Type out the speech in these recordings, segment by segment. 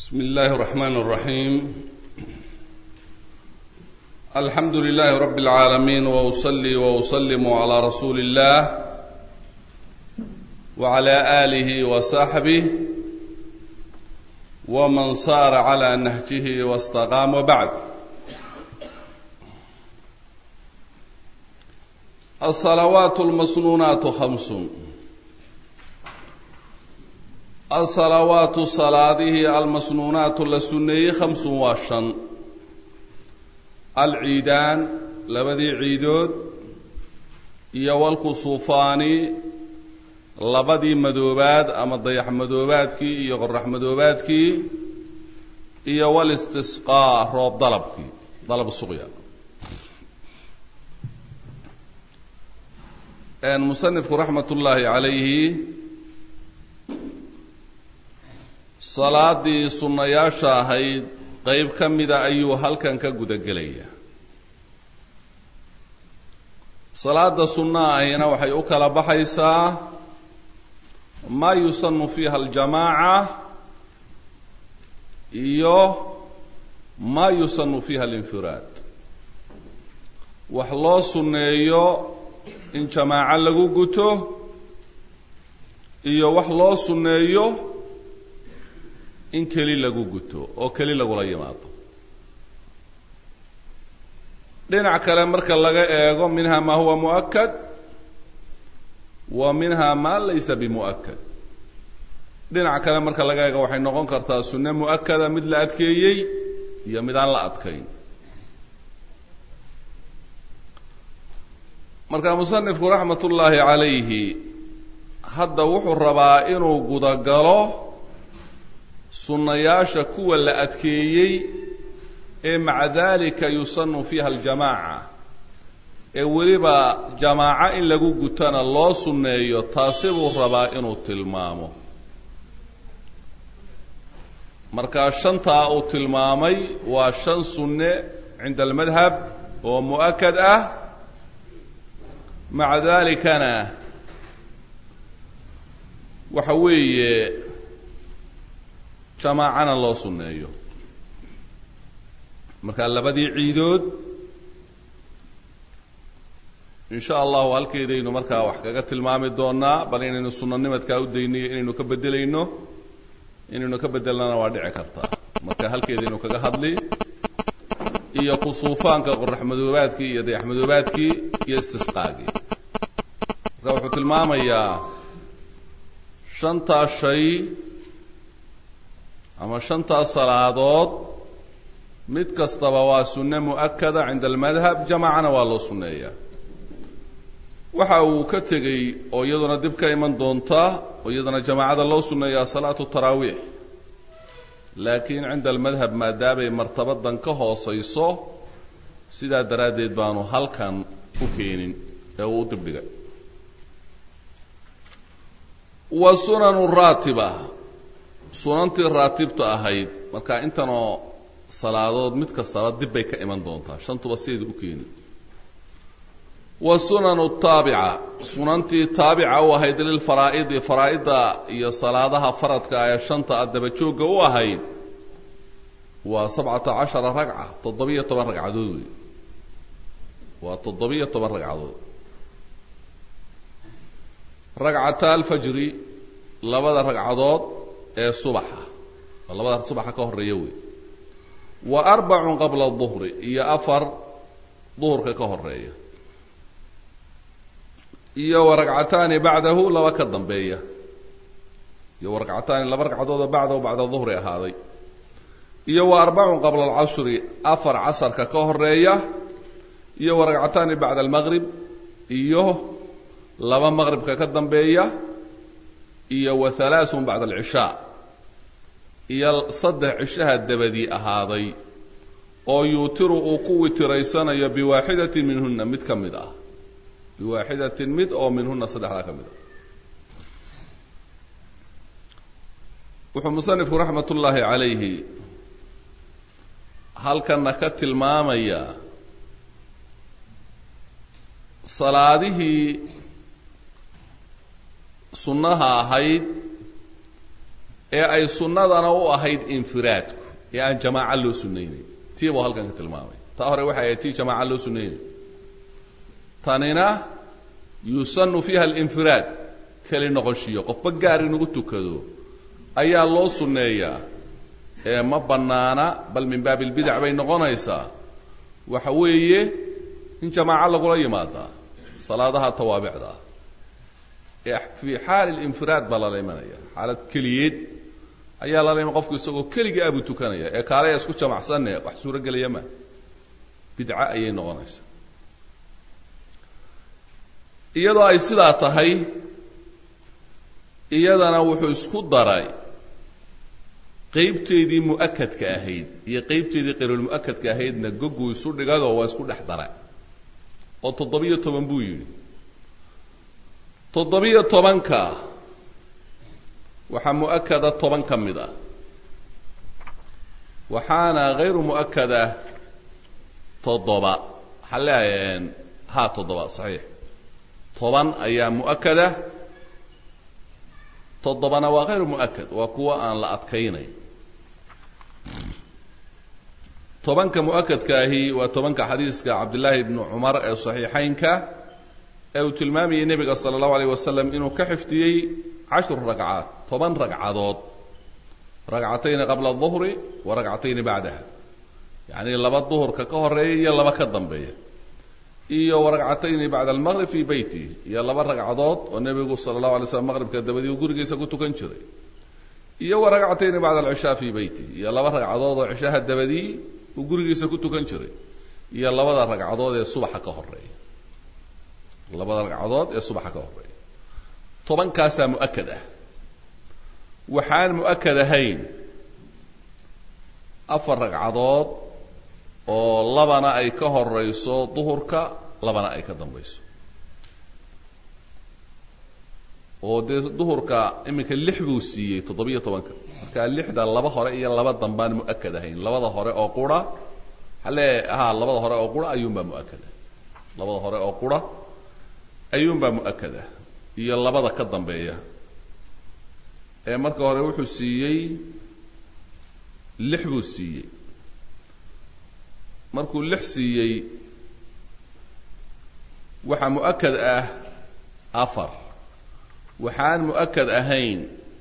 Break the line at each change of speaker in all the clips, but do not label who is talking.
بسم الله الرحمن الرحيم الحمد لله رب العالمين واصلي واسلم على رسول الله وعلى اله وصحبه ومن صار على نهجه واستقام وبعد الصلوات المسنونات خمس الصلوات صلاته المسنونات لسنيه خمس وشن العيدان لبدي عيدود iyo walkusuufaani labadii madoobaad ama dayax madoobaadkii iyo qorax madoobaadkii iyo walistisqaa roob dalabkii dalab suqya musanifku raxmat ullaahi calayhi salaadii sunnayaasha ahayd qeyb ka mida ayuu halkan ka guda gelaya salaada sunna ahina waxay u kala baxaysaa maa yusanu fiiha aljamaaca iyo maa yusanu fiiha alinfiraad wax loo sunneeyo in jamaaco lagu guto iyo wax loo sunneeyo in keli lagu guto oo keli lagula yimaado dhinac kale marka laga eego minha ma huwa muؤakad wa minha ma laysa bimuؤakad dhinac kale marka laga eego waxay noqon kartaa sunne muؤakada mid la adkeeyey iyo mid aan la adkayn marka musanifku raxmat ullaahi calayhi hadda wuxuu rabaa inuu gudagalo sunnayaasha kuwa la adkeeyey ee maca dalika yusanu fiiha aljamaaca ee weliba jamaaco in lagu gutana loo sunneeyo taasi buu rabaa inuu tilmaamo markaa shantaa uu tilmaamay waa shan sunne cinda almadhab oo mu'akad ah maca dalikana waxa weeye jamaacana loo sunneeyo markaa labadii ciidood in sha allahu halkeedaynu markaa wax kaga tilmaami doonaa bal inaynu sunanimadkaa u daynayo inaynu ka bedelayno inaynu ka bedelnana waa dhici kartaa marka halkeedaynu kaga hadli iyo kusuufaanka qorax madoobaadkii iyo dayax madoobaadkii iyo istisqaagii marka wuxuu tilmaamayaa shantaa shay ama shantaas salaadood mid kastaba waa sunne mu'akada cinda almadhab jamacana waa loo sunneeyaa waxa uu ka tegey oo iyaduna dib ka iman doonta oo iyadana jamaacada loo sunneeyaa salaatu taraawiix laakiin cinda almadhab maadaamay martabadan ka hoosayso sidaa daraaddeed baanu halkan u keenin ee uu u dibdhigay wa sunanu raatiba sunantii raatibta ahayd marka intanoo salaadood mid kastaba dib bay ka iman doontaa shantuba sideeda u keeni wa sunanu taabica sunantii taabica u ahayd lilfaraa'idi faraa'idda iyo salaadaha faradka ee shanta a dabajoogga u ahayd waa sabcata cashara ragca toddobiyo toban ragcadood wey waa toddobiyo toban ragcadood ragcata alfajri labada ragcadood ee subaxa waa labada subaxa ka horeeya wey wa arbacun qabla duhri iyo afar duhurka ka horeeya iyo wa ragcataani bacdahu laba ka dambeeya iyo wa ragcataani laba ragcadoodoo bacdahu bacda duhri ahaaday iyo wa arbacun qabla alcashri afar casarka ka horeeya iyo wa ragcataani bacda almaqrib iyo laba maqribka ka dambeeya iyo wa halaasun bacda alcishaa iyo saddex cishaha dabadii ahaaday oo yuutiru uu ku witiraysanayo biwaaxidatin minhuna mid ka mid ah biwaaxidatin mid oo minhuna saddexdaa ka mid ah wuxuu musanifku raxmat ullaahi calayhi halkana ka tilmaamayaa salaadihii sunnaha ahayd ee ay sunnadana u ahayd infiraadku ee aan jamaaco loo sunnaynayn tii buu halkan ka tilmaamay taa hore waxay ahayd tii jamaaca loo sunnaynay tanina yusanu fiiha alinfiraad keli noqoshiyo qofba gaar inugu tukado ayaa loo sunneeyaa ee ma bannaana bal min baabi albidac bay noqonaysaa waxa weeye in jamaaco lagula yimaadaa salaadaha tawaabicda ah ee fii xaali linfiraad baa lala imanaya xaalad keliyeed ayaa lala iman qofku isagoo keligii abuu tukanaya ee kaalaya isku jamacsanne wax suuro gelaya ma bidca ayay noqonaysaa iyadoo ay sidaa tahay iyadana wuxuu isku daray qaybteedii mu'akadka ahayd iyo qaybteedii qayrulmu'akadka ahaydna goguu isu dhigadoo waa isku dhex dara oo toddobiyo toban buu yidhi toddobiyo tobanka waxaa mu'akada toban ka mid ah waxaana hayru mu'akada toddoba waxaa leeyahay ha toddoba saxiix toban ayaa mu'akada toddobana waa hayru mu'akad waa kuwa aan la adkaynayn tobanka mu'akadka ahi waa tobanka xadiiska cabdillaahi bni cumar ee saxiixaynka ee uu tilmaamayay nebiga sala allahu alayh wasalam inuu ka xifdiyey cashru ragcaad toban ragcadood ragcatayni qabla aduhri wa ragcatayni bacdaha yacnii laba duhurka ka horeeya iyo laba ka dambeeya iyo waragcatayni bacda almaqrib fii beyti iyo laba ragcadood oo nebigu sala allahu alay slam maqribka dabadii uu gurigiisa ku tukan jiray iyo waragcatayni bacda alcishaa fii beyti iyo laba ragcadood oo cishaha dabadii uu gurigiisa ku tukan jiray iyo labada ragcadood ee subaxa ka horeeya labada ragcadood ee subaxa ka horeeya tobankaasaa mu'akad ah waxaan mu'akad ahayn afar ragcadood oo labana ay ka horayso duhurka labana ay ka dambayso oo dee duhurka iminka lix buu siiyey toddobiyo tobanka marka lixda laba hore iyo laba dambaan mu'akad ahayn labada hore oo qura halee ha labada hore oo qura ayuunbaa mu'akada labada hore oo qura ayuunbaa mu'akada iyo labada ka dambeeya ee marka hore wuxuu siiyey lix buu siiyey markuu lix siiyey waxaa mu'akad ah afar waxaan mu'akad ahayn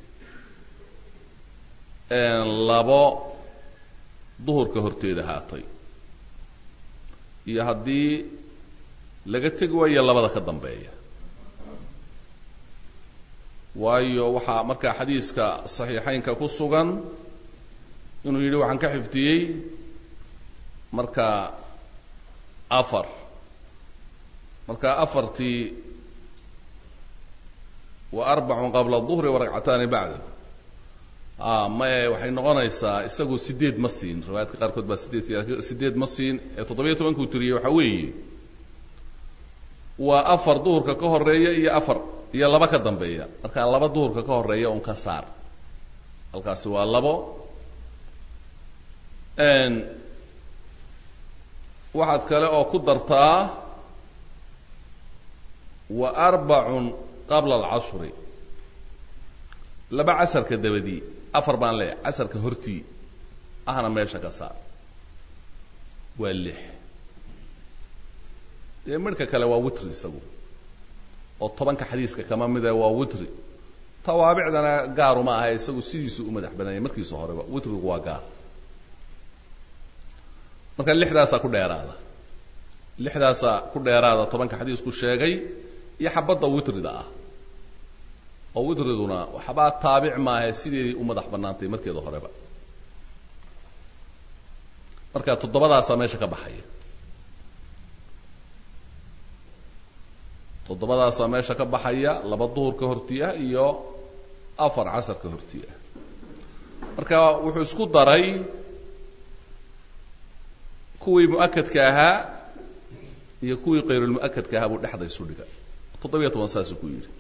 labo duhurka horteeda haatay iyo haddii laga tegi waayo labada ka dambeeya waayo waxaa markaa xadiiska saxiixaynka ku sugan inuu yidhi waxaan ka xifdiyey marka afar marka afartii wa arbacun qabla duhri wa ragcataani bacda a maye waxay noqonaysaa isagu sideed ma siin riwaayaadka qaarkood baa sideed sideed ma siin ee toddobiyo tobankuu tiriyey waxaa weeye waa afar duhurka ka horeeya iyo afar iyo laba ka dambeeya marka laba duhurka ka horeeya un ka saar halkaasi waa labo waxaad kale oo ku dartaa wa arbacun qabla alcasri laba casarka dabadii afar baan leeyahay casarka hortii ahna meesha ka saar waa lix dee midhka kale waa witri isagu oo tobanka xadiiska kama mida waa witri tawaabicdana gaaruma aha isagu sidiisu u madax bananya markiisa horeba witrigu waa gaar marka lixdaasaa ku dheeraada lixdaasaa ku dheeraada tobanka xadiisku sheegay iyo xabadda witrida ah oo witriduna waxbaa taabic maahe sideedii u madax bannaantay markeeda horeba marka toddobadaasaa meesha ka baxaya toddobadaasaa meesha ka baxaya laba duhurka hortii ah iyo afar casarka hortii ah marka wuxuu isku daray kuwii mu'akadka ahaa iyo kuwii kayrulmu'akadka ahaa buu dhexda isu dhiga toddobiyo toban saasuu ku yidhi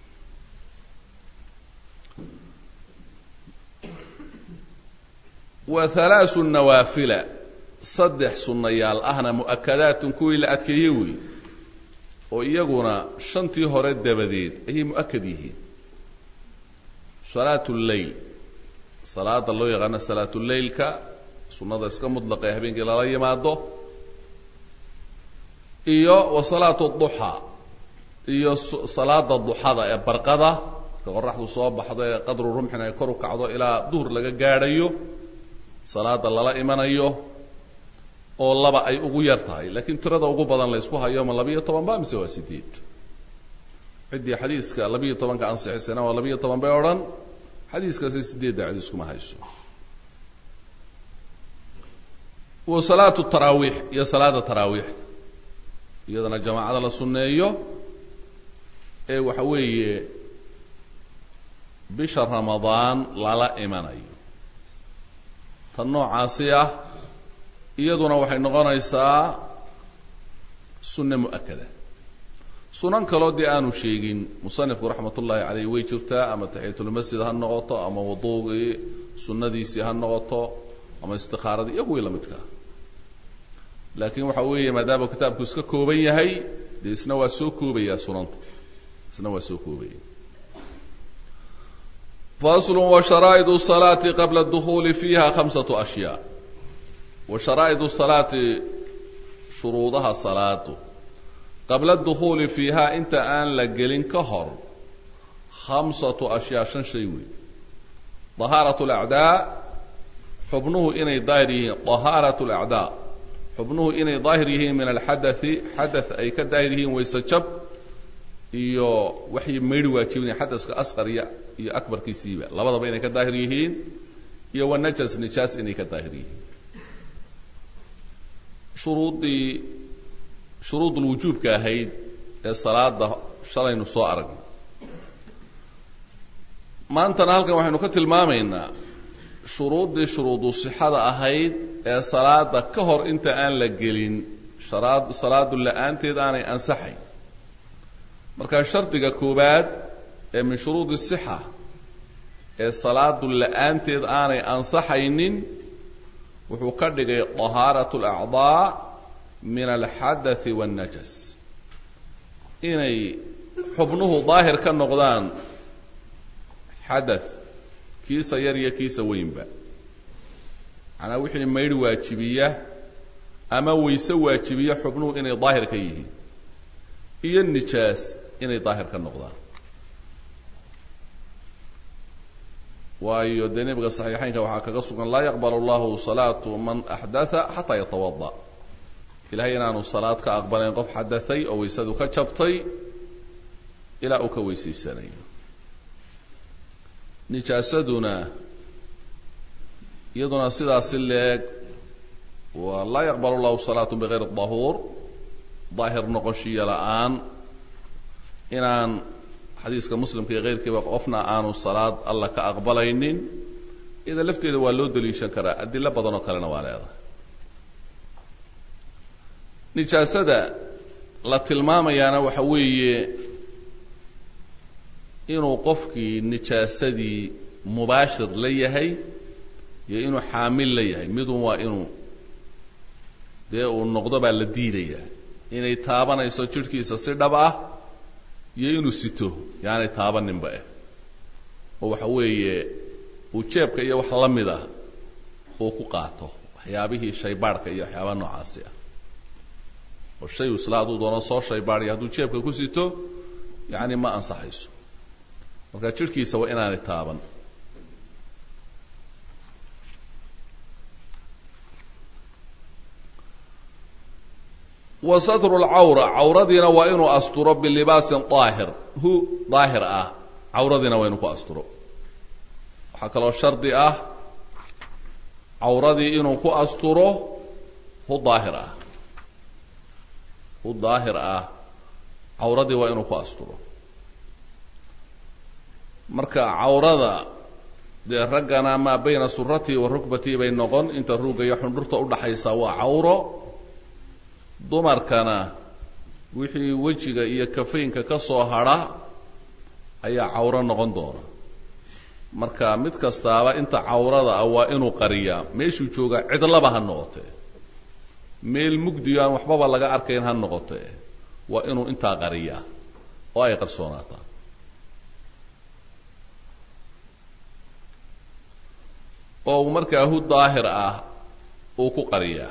wa halaasu nawaafila saddex sunnayaal ahna mu'akadaatun kuwii la adkeeyey wey oo iyaguna shantii hore dabadeed ayay mu'akad yihiin salaatu lleyl salaada loo yaqaano salaatuleilka sunnada iska mudlaqa ee habeenkii lala yimaado iyo wa salaatu duxaa iyo salaada duxada ee barqada ka qoraxdu soo baxdo ee qadru rumxin ay kor u kacdo ilaa duhur laga gaadhayo salaada lala imanayo oo laba ay ugu yar tahay laakiin tirada ugu badan la ysku hayo ma labiyo toban ba mise waa sideed ciddii xadiiska labiyo tobanka ansixisana waa labiyo toban bay odhan xadiiskaasi sideedda xadiiskuma hayso wa salaatu taraawiix iyo salaada taraawiixda iyadana jamaacada la sunneeyo ee waxa weeye bisha ramadaan lala imanayo tan noocaasi ah iyaduna waxay noqonaysaa sunne mu'akada sunan kaloo dee aanu sheegin musanifku raxmat ullaahi caleyh way jirtaa ama taxiyatulmasjid ha noqoto ama wuduugii sunnadiisii ha noqoto ama istikaaradii iyo kuwii lamidkaa laakiin waxa weeye maadaama kitaabku iska kooban yahay dee isna waa soo koobayaa sunanta isna waa soo koobaya fasl wsharaa'id الصalaati qabla اdukhuuli fiiha khamsaة ashyaa wa sharaa'id الsalaati shuruudaha salaadu qabla اdukhuuli fiiha inta aan la gelin ka hor khamsaةu ashyaa shan shay weey طahaaraة اlأcdaa xubnuhu inay daahir yihiin طahaaraة اlأcdaa xubnuhu inay daahir yihiin min alxadaثi xadaث ay ka daahir yihiin wayse jab iyo waxay maydhi waajibinaya xadaska asqar iyo iyo akbarkiisiiba labadaba inay ka daahir yihiin iyo wanajas nijaas inay ka daahir yihiin shuruuddii shuruud lwujuubka ahayd ee salaada shalaynu soo aragnay maantana halkan waxaynu ka tilmaamaynaa shuruuddii shuruudu sixada ahayd ee salaada ka hor inta aan la gelin sharaad salaadu la-aanteed aanay ansaxayn marka shardiga koowaad ee min shuruudi sixa ee salaadu la-aanteed aanay ansaxaynin wuxuu ka dhigay طahaarat اlacdaa min alxadaثi wاnnajas inay xubnuhu daahir ka noqdaan xadaث kiisa yar iyo kiisa weynba macnaa wixii maydh waajibiya ama wayse waajibiya xubnuhu inay daahir ka yihiin iyo nijaas inay daahir ka noqdaan waayo dee nebiga saxiixaynka waxaa kaga sugan laa yaqbal allahu salaatu man axdatha xataa yatawada ilahay inaanu salaad ka aqbalayn qof xadahay oo waysadu ka jabtay ilaa uu ka weysaysanayo nijaasaduna iyaduna sidaasi leeg waa laa yaqbal allahu salaatu bigayri dahuur daahir noqoshiya la-aan inaan xadiiska muslimka iyo keyrkiiba qofna aanu salaad alla ka aqbalaynin ida lafteeda waa loo daliishan karaa adilo badan oo kalena waa leedahay nijaasada la tilmaamayaana waxa weeye inuu qofkii nijaasadii mubaashir la yahay iyo inuu xaamil la yahay midun waa inuu dee uu noqdo baa la diidaya inay taabanayso jidhkiisa si dhab ah iyo inuu sito yaanay taabaninba eh oo waxa weeye uu jeebka iyo wax la mid ah uu ku qaato waxyaabihii shaybaadhka iyo waxyaabaha noocaasi ah oo shay isla hadduu doono soo shaybaadhaya hadduu jeebka ku sito yacni ma ansaxayso marka jidhkiisa waa inaanay taaban wa satru lcawra cawradiina waa inuu asturo bilibaasin daahir hu daahir ah cawradiina waa inuu ku asturo waxaa kaloo shardi ah cawradii inuu ku asturo hu daahir ah hu daahir ah cawradii waa inuu ku asturo marka cawrada dee raggana maa bayna suratii wa rukbatii bay noqon inta ruugga iyo xundhurta udhaxaysa waa cawro dumarkana wixii wejiga iyo kafaynka ka soo hadha ayaa cawro noqon doona marka mid kastaaba inta cawrada ah waa inuu qariyaa meeshuu joogaa cidlaba ha noqotee meel mugdiyo aan waxbaba laga arkayn ha noqotee waa inuu intaa qariyaa oo ay qarsoonaataa oo uu markaa hu daahir ah uu ku qariyaa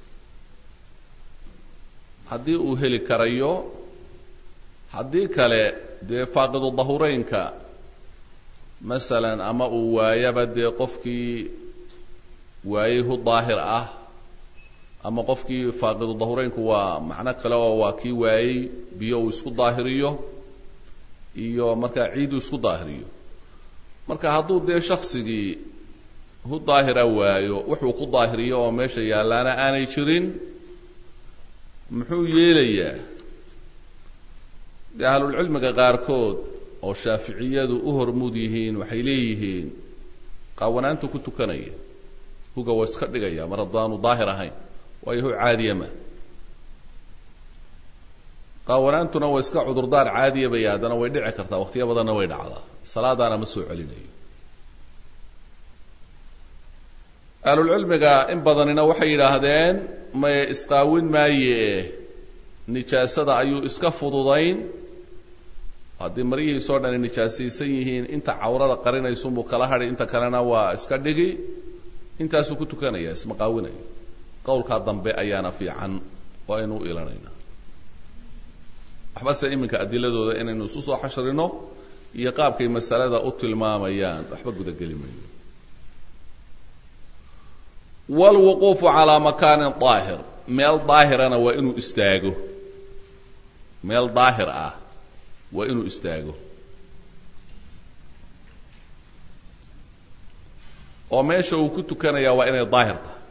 haddii uu heli karayo haddii kale dee faaqidu dahureynka masalan ama uu waayaba dee qofkii waayey hu daahir ah ama qofkii faaqidu dahureynku waa macno kale oo waa kii waayey biyo uu isku daahiriyo iyo markaa ciid uu isku daahiriyo marka hadduu dee shaksigii hu daahira waayo wuxuu ku daahiriyo oo meesha yaallaana aanay jirin muxuu yeelayaa dee ahlulcilmiga qaarkood oo shaaficiyadu u hormuud yihiin waxay leeyihiin qaawanaantu ku tukanaya huga waa iska dhigaya mar haddaanu daahir ahayn waayo hu caadiya ma qaawanaantuna waa iska cudurdaar caadiya bay haddana way dhici kartaa waqtiyo badanna way dhacdaa salaadaana ma soo celinayo ahlulcilmiga in badanina waxay yidhaahdeen maye isqaawin maaye nijaasada ayuu iska fududayn haddii maryihiisoo dhani nijaasaysan yihiin inta cawrada qarinaysunbuu kala hadhi inta kalena waa iska dhigi intaasuu ku tukanaya isma qaawinayo qowlkaa dambe ayaana fiican oo aynu u ilanayna waxbase iminka adiladooda inaynu isu soo xashrino iyo qaabkay masalada u tilmaamayaan waxba gudageli mayno wlwuquufu calaa makaanin daahir meel daahirana waa inuu istaago meel daahir ah waa inuu istaago oo meesha uu ku tukanaya waa inay daahir tahay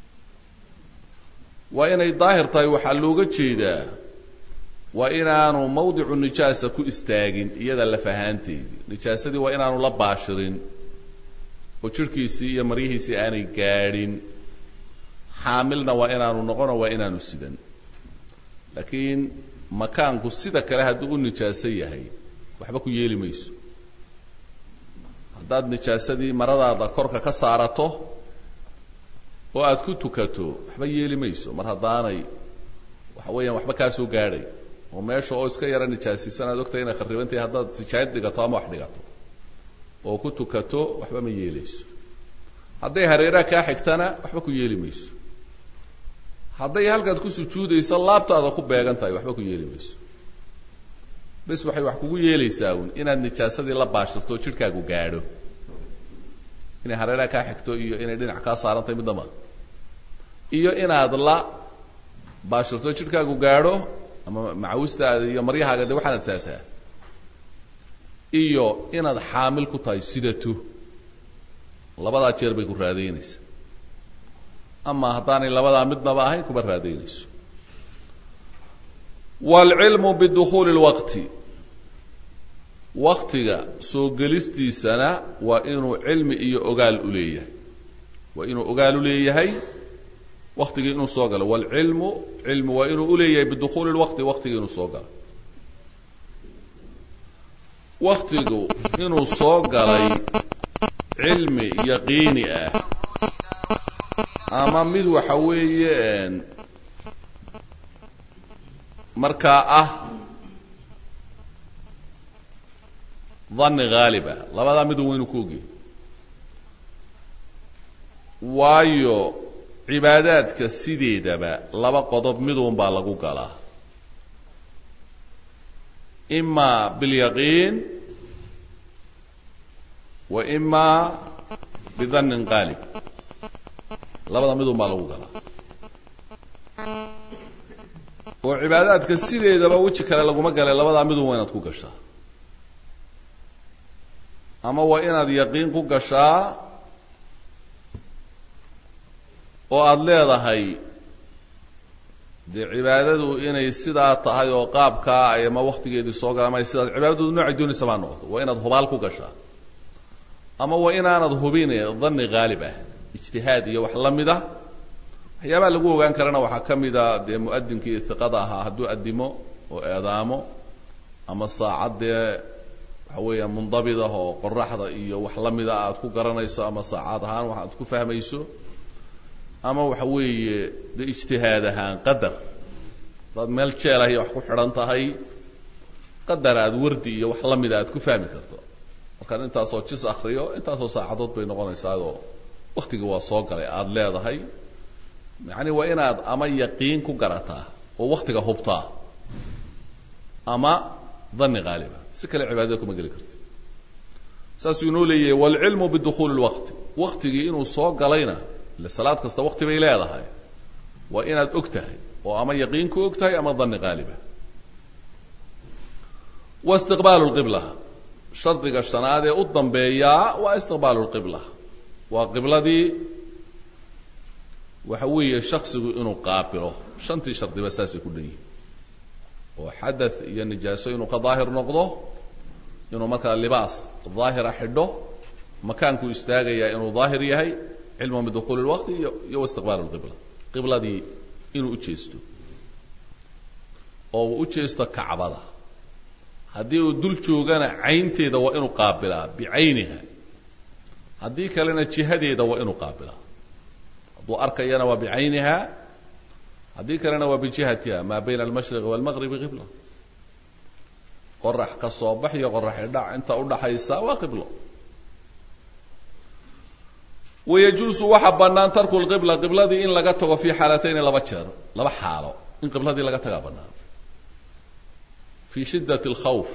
waa inay daahir tahay waxaa looga jeedaa waa inaanu mawdicu nijaasa ku istaagin iyada laf ahaanteedii nijaasadii waa inaanu la baashirin oo jidhkiisii iyo maryihiisii aanay gaadhin xaamilna waa inaanu noqono waa inaanu sidan laakiin makaanku sida kale hadduu u nijaaso yahay waxba ku yeeli mayso haddaad nijaasadii maradaada korka ka saarato oo aad ku tukato waxba yeeli mayso mar haddaanay waxa weeyaan waxba kaa soo gaadhay oo meesha oo iska yara nijaasaysan aad ogtahay inay kharibantahay haddaad sijaayad dhigato ama wax dhigato oo ku tukato waxba ma yeelayso hadday hareeraha kaa xigtana waxba ku yeeli mayso hadday halkaad ku sujuudayso laabtaada ku beegan tahay waxba ku yeeli mayso bes waxay wax kugu yeelaysaa uun inaad nijaasadii la baashirto o jidhkaagu gaadho inay hareeraha kaa xigto iyo inay dhinac kaa saaran tahay midnama iyo inaad la baashirto jidhkaagu gaadho ama macawistaada iyo maryahaaga de waxaanad saataa iyo inaad xaamil ku tahay sidato labadaa jeer bay ku raadaynaysaa ama haddaanay labadaa midnaba ahayn kuma raadaynayso waalcilmu bidukhuuli lwaqti waktiga soo gelistiisana waa inuu cilmi iyo ogaal u leeyahay waa inuu ogaal u leeyahay waktigii inuu soo galo waalcilmu cilmi waa inuu uleeyahay bidukhuuli lwaqti waktigii inuu soo galo waktigu inuu soo galay cilmi yaqiini ah ama mid waxa weeye markaa ah dhanni haalib ah labadaa midu waynu ku ogyahay waayo cibaadaadka sideedaba laba qodob midun baa lagu galaa ima bilyaqiin wa ima bidannin qaalib labada midun baa lagu galaa oo cibaadaadka sideedaba weji kale laguma gale labadaa midun waa inaad ku gashaa ama waa inaad yaqiin ku gashaa oo aada leedahay dee cibaadadu inay sidaa tahay oo qaabkaa ay ama waktigeedii soo gala ama sidaas cibaadadu noocay doonaysa baa noqoto waa inaad hubaal ku gashaa ama waa inaanad hubin dhanni haalib ah ijtihaad iyo wax la mid ah waxyaabaha lagu ogaan karana waxaa ka mida dee mu'adinkii iqada ahaa hadduu addimo oo eedaamo ama saacad dee waxa weeya mundabid ah oo qoraxda iyo wax la mida aad ku garanayso ama saacad ahaan wax aad ku fahmayso ama waxa weeye de ijtihaad ahaan qadar hadaad meel jeelahay wax ku xidhan tahay qadar aad wardi iyo wax la mida aad ku fahmi karto markaan intaasoo jis akriyo intaasoo saacadood bay noqonaysaayoo waktigii waa soo galay aada leedahay yacni waa inaad ama yaqiin ku garataa oo waktiga hubtaa ama dani haaliba si kale cibaadada kuma geli karti saasuu inoo leeyahay waalcilmu bidukuuli lwaqti waktigii inuu soo galayna ile salaad kasta wakti bay leedahay waa inaad og tahay oo ama yaqiin ku og tahay ama dani haaliba wa istiqbaalu lqibla shardiga shanaad ee u dambeeyaa waa istiqbaalu lqibla waa qibladii waxa weeye shaksigu inuu qaabilo shantii shardiba saasay ku dhan yihin oo xadath iyo nijaaso inuu ka daahir noqdo inuu markaa libaas daahira xidho makaanku istaagayaa inuu daahir yahay cilmu bidukuuli lwaqti iyo iyo istiqbaalu lqibla qibladii inuu u jeesto oo uu u jeesto kacbada haddii uu dul joogana caynteeda waa inuu qaabilaa bicayniha haddii kalena jihadeeda waa inuu qaabilaa hadduu arkayana waa bicayniha haddii kalena waa bijihatiha maa bayna almashriqi waalmaqribi qibla qorax ka soo bax iyo qorax idhac inta udhaxaysa waa qiblo wayajuusu waxa bannaan tarku lqibla qibladii in laga tago fi xaalatayni laba jeer laba xaalo in qibladii laga tagaa bannaan fi shiddat alkhawf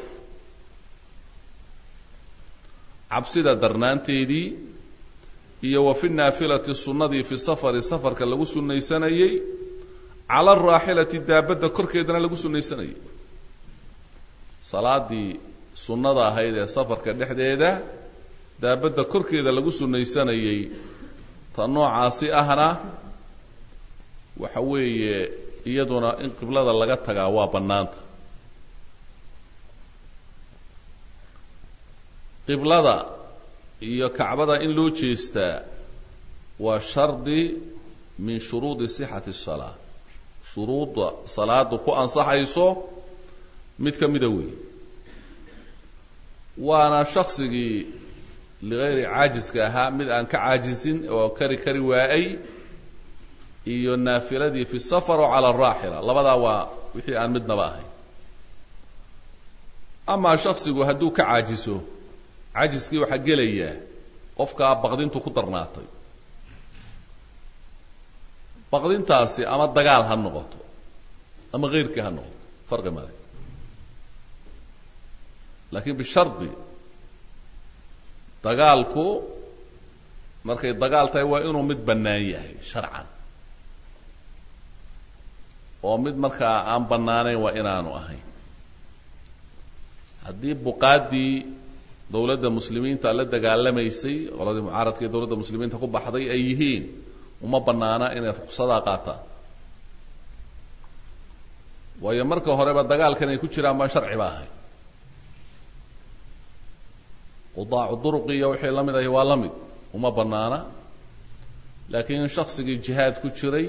cabsida darnaanteedii iyo wa fi naafilati sunnadii fi safari safarka lagu sunnaysanayey cala araaxilati daabadda korkeedana lagu sunnaysanayay salaadii sunnada ahayd ee safarka dhexdeeda daabadda korkeeda lagu sunnaysanayey ta noocaasi ahna waxa weeye iyaduna in qiblada laga tagaa waa bannaanta qiblada iyo kacbada in loo jeestaa waa shardi min shuruudi sixati الsalaa shuruudda salaadu ku ansaxayso mid ka mida weey waana shaksigii ligayri caajiska ahaa mid aan ka caajisin oo kari kari waayay iyo naafiladii fi safar oo cala araaxila labadaa waa wixii aan midnaba ahayn amaa shaksigu hadduu ka caajiso cajiskii waxaa gelayaa qofkaa baqdintu ku darnaatay baqdintaasi ama dagaal ha noqoto ama keyrkii ha noqoto farqi male laakiin bishardi dagaalku markay dagaal tahay waa inuu mid bannaan yahay sharcan oo mid markaa aan bannaanayn waa inaanu ahayn haddii buqaaddii dawladda muslimiinta la dagaalamaysay qoladii mucaaradka ee dawladda muslimiinta ku baxday ay yihiin uma bannaana inay ruqsadaa qaataan waayo marka horeba dagaalkan ay ku jiraan baan sharci ba ahay qudaacu duruqi iyo wixii la mid ahi waa la mid uma bannaana laakiin shaksigii jihaad ku jiray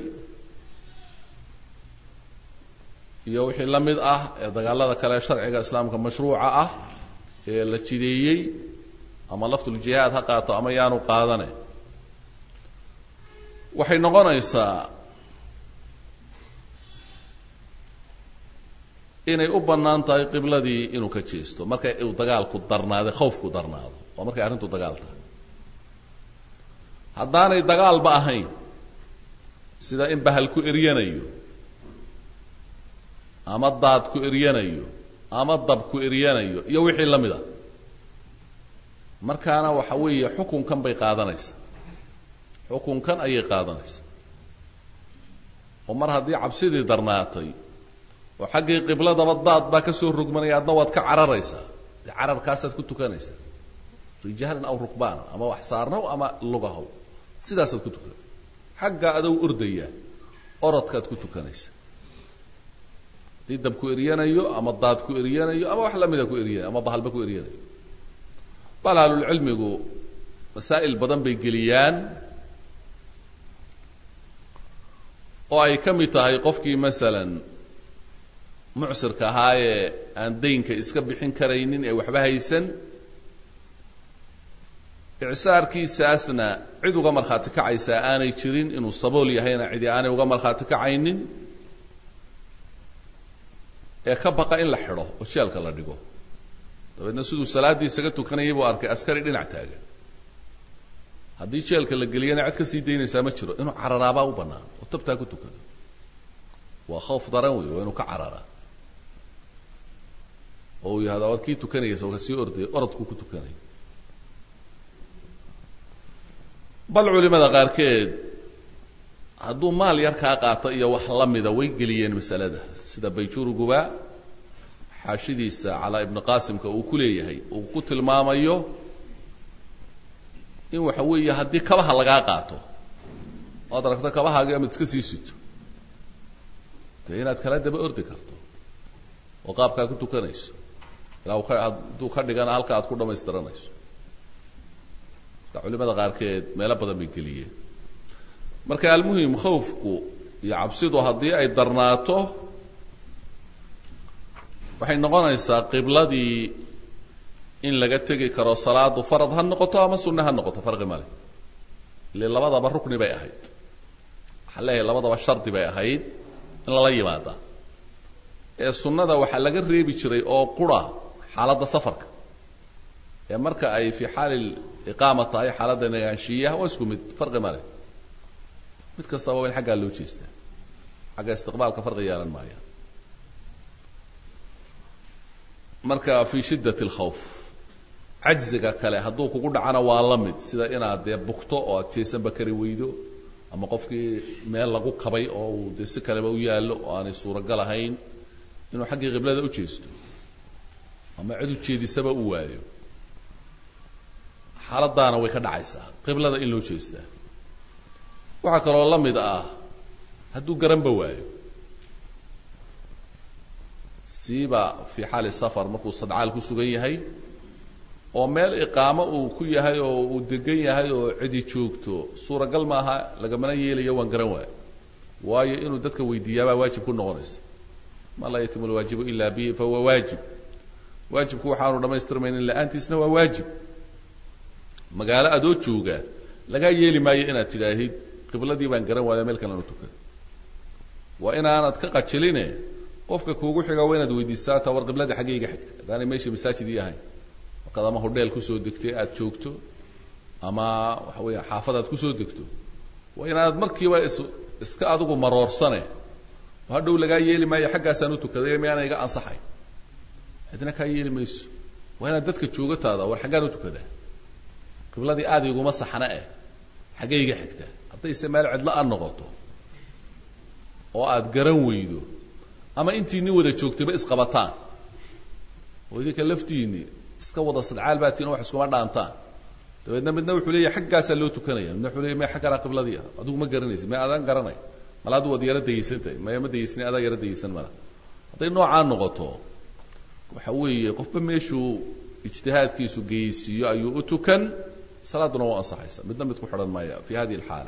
iyo wixii la mid ah ee dagaalada kale sharciga islaamka mashruuca ah ee la jideeyey ama laftuljihaad ha qaato ama yaanu qaadane waxay noqonaysaa inay u bannaan tahay qibladii inuu ka jeesto markay uu dagaalku darnaaday khawfku darnaado waa markay arrintu dagaal tahay haddaanay dagaalba ahayn sida in bahal ku eryanayo ama daad ku eryanayo ama dab ku eryanayo iyo wixii la mid a markaana waxa weeye xukunkan bay qaadanaysaa xukunkan ayay qaadanaysaa oo mar haddii cabsidii darnaatay oo xaggii qibladaba daad baa ka soo rogmanaya adna waad ka cararaysaa dee cararkaasaad ku tukanaysaa rijaalan aw rukbaanan ama wax saarnow ama lugahow sidaasaad ku tukan xagga adow ordaya orodkaad ku tukanaysaa haddii dab ku eryanayo ama daad ku eryanayo ama wax lamida ku eryanayo ama bahalba ku eryanayo bal ahlulcilmigu masaa'il badan bay geliyaan oo ay ka mid tahay qofkii masalan mucsirka ahaayee aan daynka iska bixin karaynin ee waxba haysan icsaarkiisaasna cid uga markhaati kacaysaa aanay jirin inuu sabool yahayna cidi aanay uga markhaati kacaynin ee ka baqa in la xidho oo jeelka la dhigo dabeedna siduu salaaddii isaga tukanayay buu arkay askari dhinac taagan haddii jeelka la geliyana cid ka sii daynaysaa ma jiro inuu cararaabaa u bannaan oo tabtaa ku tukado waa khawf daran wey waa inuu ka cararaa oo uu yihahda war kii tukanaysa oo kasii orday orodku ku tukanay bal culimada qaarkeed hadduu maal yar kaa qaato iyo wax la mida way geliyeen masalada sida bayjuuriguba xaashidiisa calaa ibni qaasimka uu ku leeyahay uu ku tilmaamayo in waxa weeye haddii kabaha lagaa qaato oad aragto kabahaagii amad iska sii sito dee inaad kala daba ordi karto oo qaabkaa ku tukanayso ilaa u ka hadduu ka dhigana halka aad ku dhamaystiranayso marka culimada qaarkeed meelo badan bay geliyeen marka almuhim khawfku iyo cabsidu haddii ay darnaato waxay noqonaysaa qibladii in laga tegi karo salaadu farad ha noqoto ama sunne ha noqoto farqi male ile labadaba rukni bay ahayd waxaan leeyahay labadaba shardi bay ahayd in lala yimaada ee sunnada waxaa laga reebi jiray oo qura xaaladda safarka ee marka ay fii xaali iqaama tahay xaaladda nagaanshiyaha waa isku mid farqi male mid kastaba waa in xaggaa loo jeestaa xagga istiqbaalka farqi yeelan maaya marka fii shiddat alkhawf cajziga kale hadduu kugu dhacana waa la mid sida inaad dee bugto oo aad jeesanba kari weydo ama qofkii meel lagu kabay oo uu dee si kaleba u yaallo oo aanay suuragal ahayn inuu xaggii qiblada u jeesto ama cid u jeedisaba u waayo xaaladaana way ka dhacaysaa qiblada in loo jeestaa waxaa kaloo la mid ah hadduu garanba waayo siiba fii xaali safar markuu sadcaal ku sugan yahay oo meel iqaamo uu ku yahay oo uu degan yahay oo cidi joogto suuragal maaha lagamana yeelayo waan garan waayo waayo inuu dadka weydiiyaabaa waajib ku noqonaysa ma laa yatimu lwaajibu ila bihi fahuwa waajib waajibku waxaanu dhamaystirmaynin la-aantiisna waa waajib magaalo adoo jooga lagaa yeeli maayo inaad tidhaahid qibladii baan garan waaya meel kalena tukada waa inaanad ka qajiline qofka kuugu xiga waa inaad weydiisaa ta war qiblada xaggayga xigta haddaanay meesha masaajidii ahayn markaad ama hodheel kusoo degtay aada joogto ama waxa weya xaafad aad kusoo degto waa inaanad markiiba is iska adigu maroorsane oo hadhow lagaa yeeli maayo xaggaasaan u tukaday miyaana iga ansaxay cidna kaa yeeli mayso waa inaad dadka joogataada war xaggaan u tukadaa qibladii aada iguma saxna eh xaggayga xigta haddayse meel cidla a noqoto oo aada garan weydo ama intii nin wada joogtayba isqabataan oo idinka laftiini iska wada sadcaal baa tiin o wax iskuma dhaantaan dabeedna midna wuxuu leeyahy xaggaasaa loo tukanaya midna wuxuu leeyahy may xagganaa qibladii ah adigu ma garanaysid may adaan garanay mala adu waad yaro dayaysan tahay maya ma dayaysani adaa yaro dayaysan mala hadday noocaa noqoto waxa weeye qofba meeshuu ijtihaadkiisu geysiiyo ayuu u tukan salaaduna waa ansaxaysa midna mid ku xidhan maya fi hadihi alxaala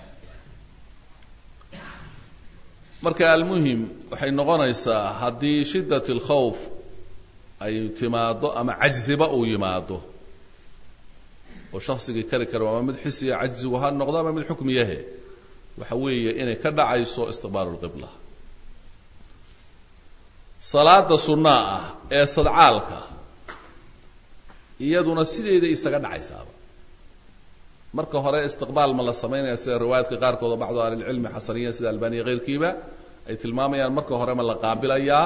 marka almuhim waxay noqonaysaa haddii shiddat alkhawf ay timaado ama cajziba uu yimaado oo shaksigii kari karo ama mid xisiya cajzigu ha noqdo ama mid xukmiyahe waxa weeye inay ka dhacayso istiqbaalu lqibla salaada sunnaa ah ee sadcaalka iyaduna sideeda isaga dhacaysaaba marka hore istiqbaal ma la samaynaya sida riwaayaadka qaarkood oo bacdu ahlilcilmi xasaniya sida albaniya keyrkiiba ay tilmaamayaan marka hore ma la qaabilayaa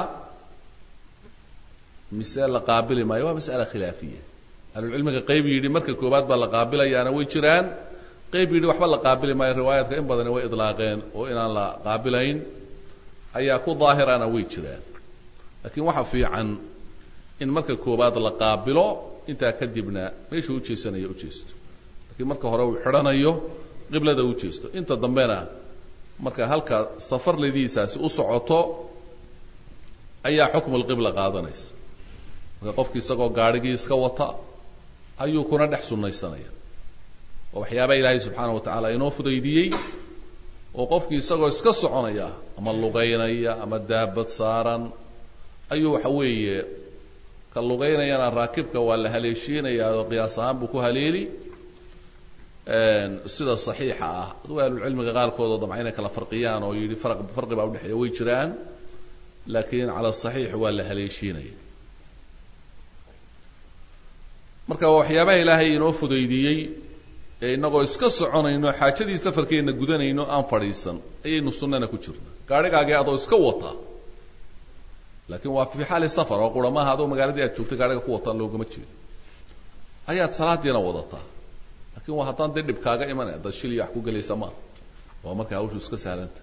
mise la qaabili maayo waa mas'ala khilaafiya ahlulcilmiga qayb yidhi marka koowaad baa la qaabilayaana way jiraan qayb yidhi waxba la qaabili maayo riwaayaadka in badani way idlaaqeen oo inaan la qaabilayn ayaa ku daahirana way jiraan laakiin waxa fiican in marka koowaad la qaabilo intaa kadibna meeshuu ujeesanayo ujeesto lakiin marka hore uu xidhanayo qiblada u jeesto inta dambena marka halka safarladiisaasi u socoto ayaa xukmu lqibla qaadanaysa marka qofki isagoo gaadhigii iska wata ayuu kuna dhex sunnaysanaya oo waxyaabaa ilaahay subxaana wa tacaala inoo fudaydiyey oo qofkii isagoo iska soconaya ama lugaynaya ama daabad saaran ayuu waxa weeye ka lugaynayana raakibka waa la haleeshiinayaa oo qiyaas ahaan buu ku haleeli sida saxiixa ah aduu ahlulcilmiga qaarkood oo damca inay kala farqiyaan oo yidhi farq farqi baa udhexeeya way jiraan laakiin cala saxiix waa la haleeshiinaya marka waa waxyaabaha ilaahay inoo fudaydiyey ee innagoo iska soconayno xaajadii safarkeenna gudanayno aan fadhiisan ayaynu sunnana ku jirna gaadhigaagii adoo iska wata laakiin waa fii xaali safar oo qura maaha adoo magaaladii aad joogtay gaadhiga ku wataan loogama jeedo ayaad salaadiina wadataa laakiin waa haddaan dee dhib kaaga imanay haddaad shil iyo wax ku gelaysa maaha waa markay hawshu iska sahlanta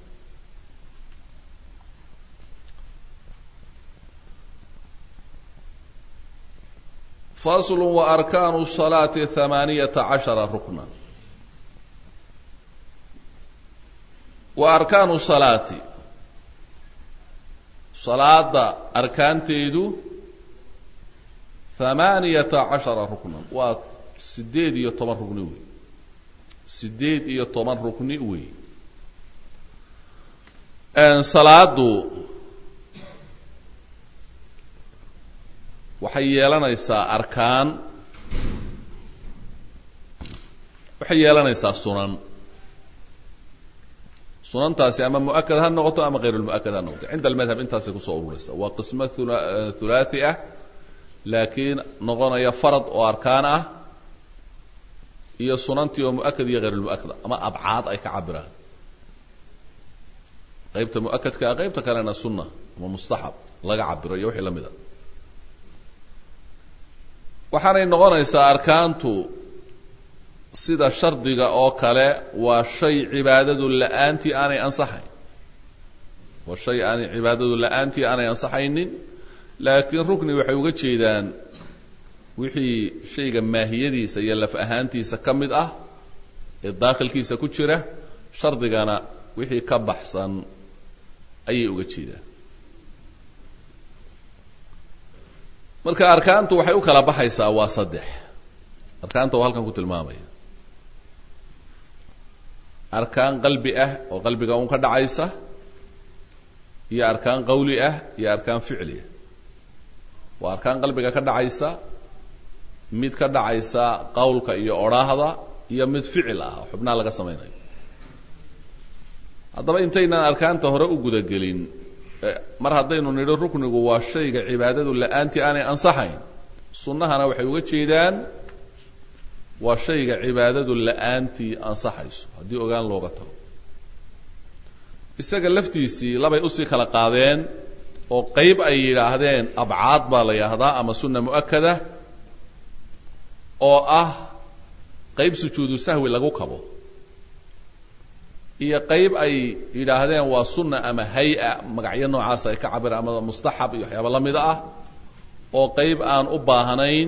fasl وarkaanu الصalaaةi ثamaaniyaةa caشhara rukna wa arkaanu salaati salaada arkaanteedu ثamaaniyata caشhara ruknan waa sideed iyo toban rukni wey sideed iyo toban rukni wey salaadu waxay yeelanaysaa arkaan waxay yeelanaysaa sunan sunantaasi ama mu'akad ha noqoto ama hayr lmu'akad ha noqoto cinda almadhab intaasay kusoo ururaysa waa qismo hulaathi ah laakiin noqonaya farad oo arkaan ah iyo sunantii oo mu'akad iyo hayr lmu'akad ama abcaad ay ka cabiraan qaybta mu'akadka ah qaybta kalena sunna ama mustaxab laga cabiro iyo wixii la mida waxaanay noqonaysaa arkaantu sida shardiga oo kale waa shay cibaadadu la-aantii aanay ansaxayn waa shay aanay cibaadadu la-aantii aanay ansaxaynin laakiin rukni waxay uga jeedaan wixii shayga maahiyadiisa iyo laf ahaantiisa ka mid ah ee daakhilkiisa ku jira shardigana wixii ka baxsan ayay uga jeedaan marka arkaantu waxay u kala baxaysaa waa saddex arkaanta oo halkan ku tilmaamaya arkaan qalbi ah oo qalbiga un ka dhacaysa iyo arkaan qawli ah iyo arkaan ficli ah waa arkaan qalbiga ka dhacaysa mid ka dhacaysa qawlka iyo odhaahda iyo mid ficil ah oo xubnaha laga samaynayo haddaba intaynaan arkaanta hore u gudagelin mar haddaynu nidho ruknigu waa shayga cibaadadu la-aantii aanay ansaxayn sunnahana waxay uga jeedaan waa shayga cibaadadu la-aantii ansaxayso haddii ogaan looga tago isaga laftiisii labay usii kala qaadeen oo qayb ay yidhaahdeen abcaad baa la yidhaahdaa ama sunna mu'akada oo ah qayb sujuudu sahwi lagu kabo iyo qayb ay yidhaahdeen waa sunna ama hay-a magacyo noocaas ay ka cabiraan ama mustaxab iyo waxyaaba la mida ah oo qayb aan u baahnayn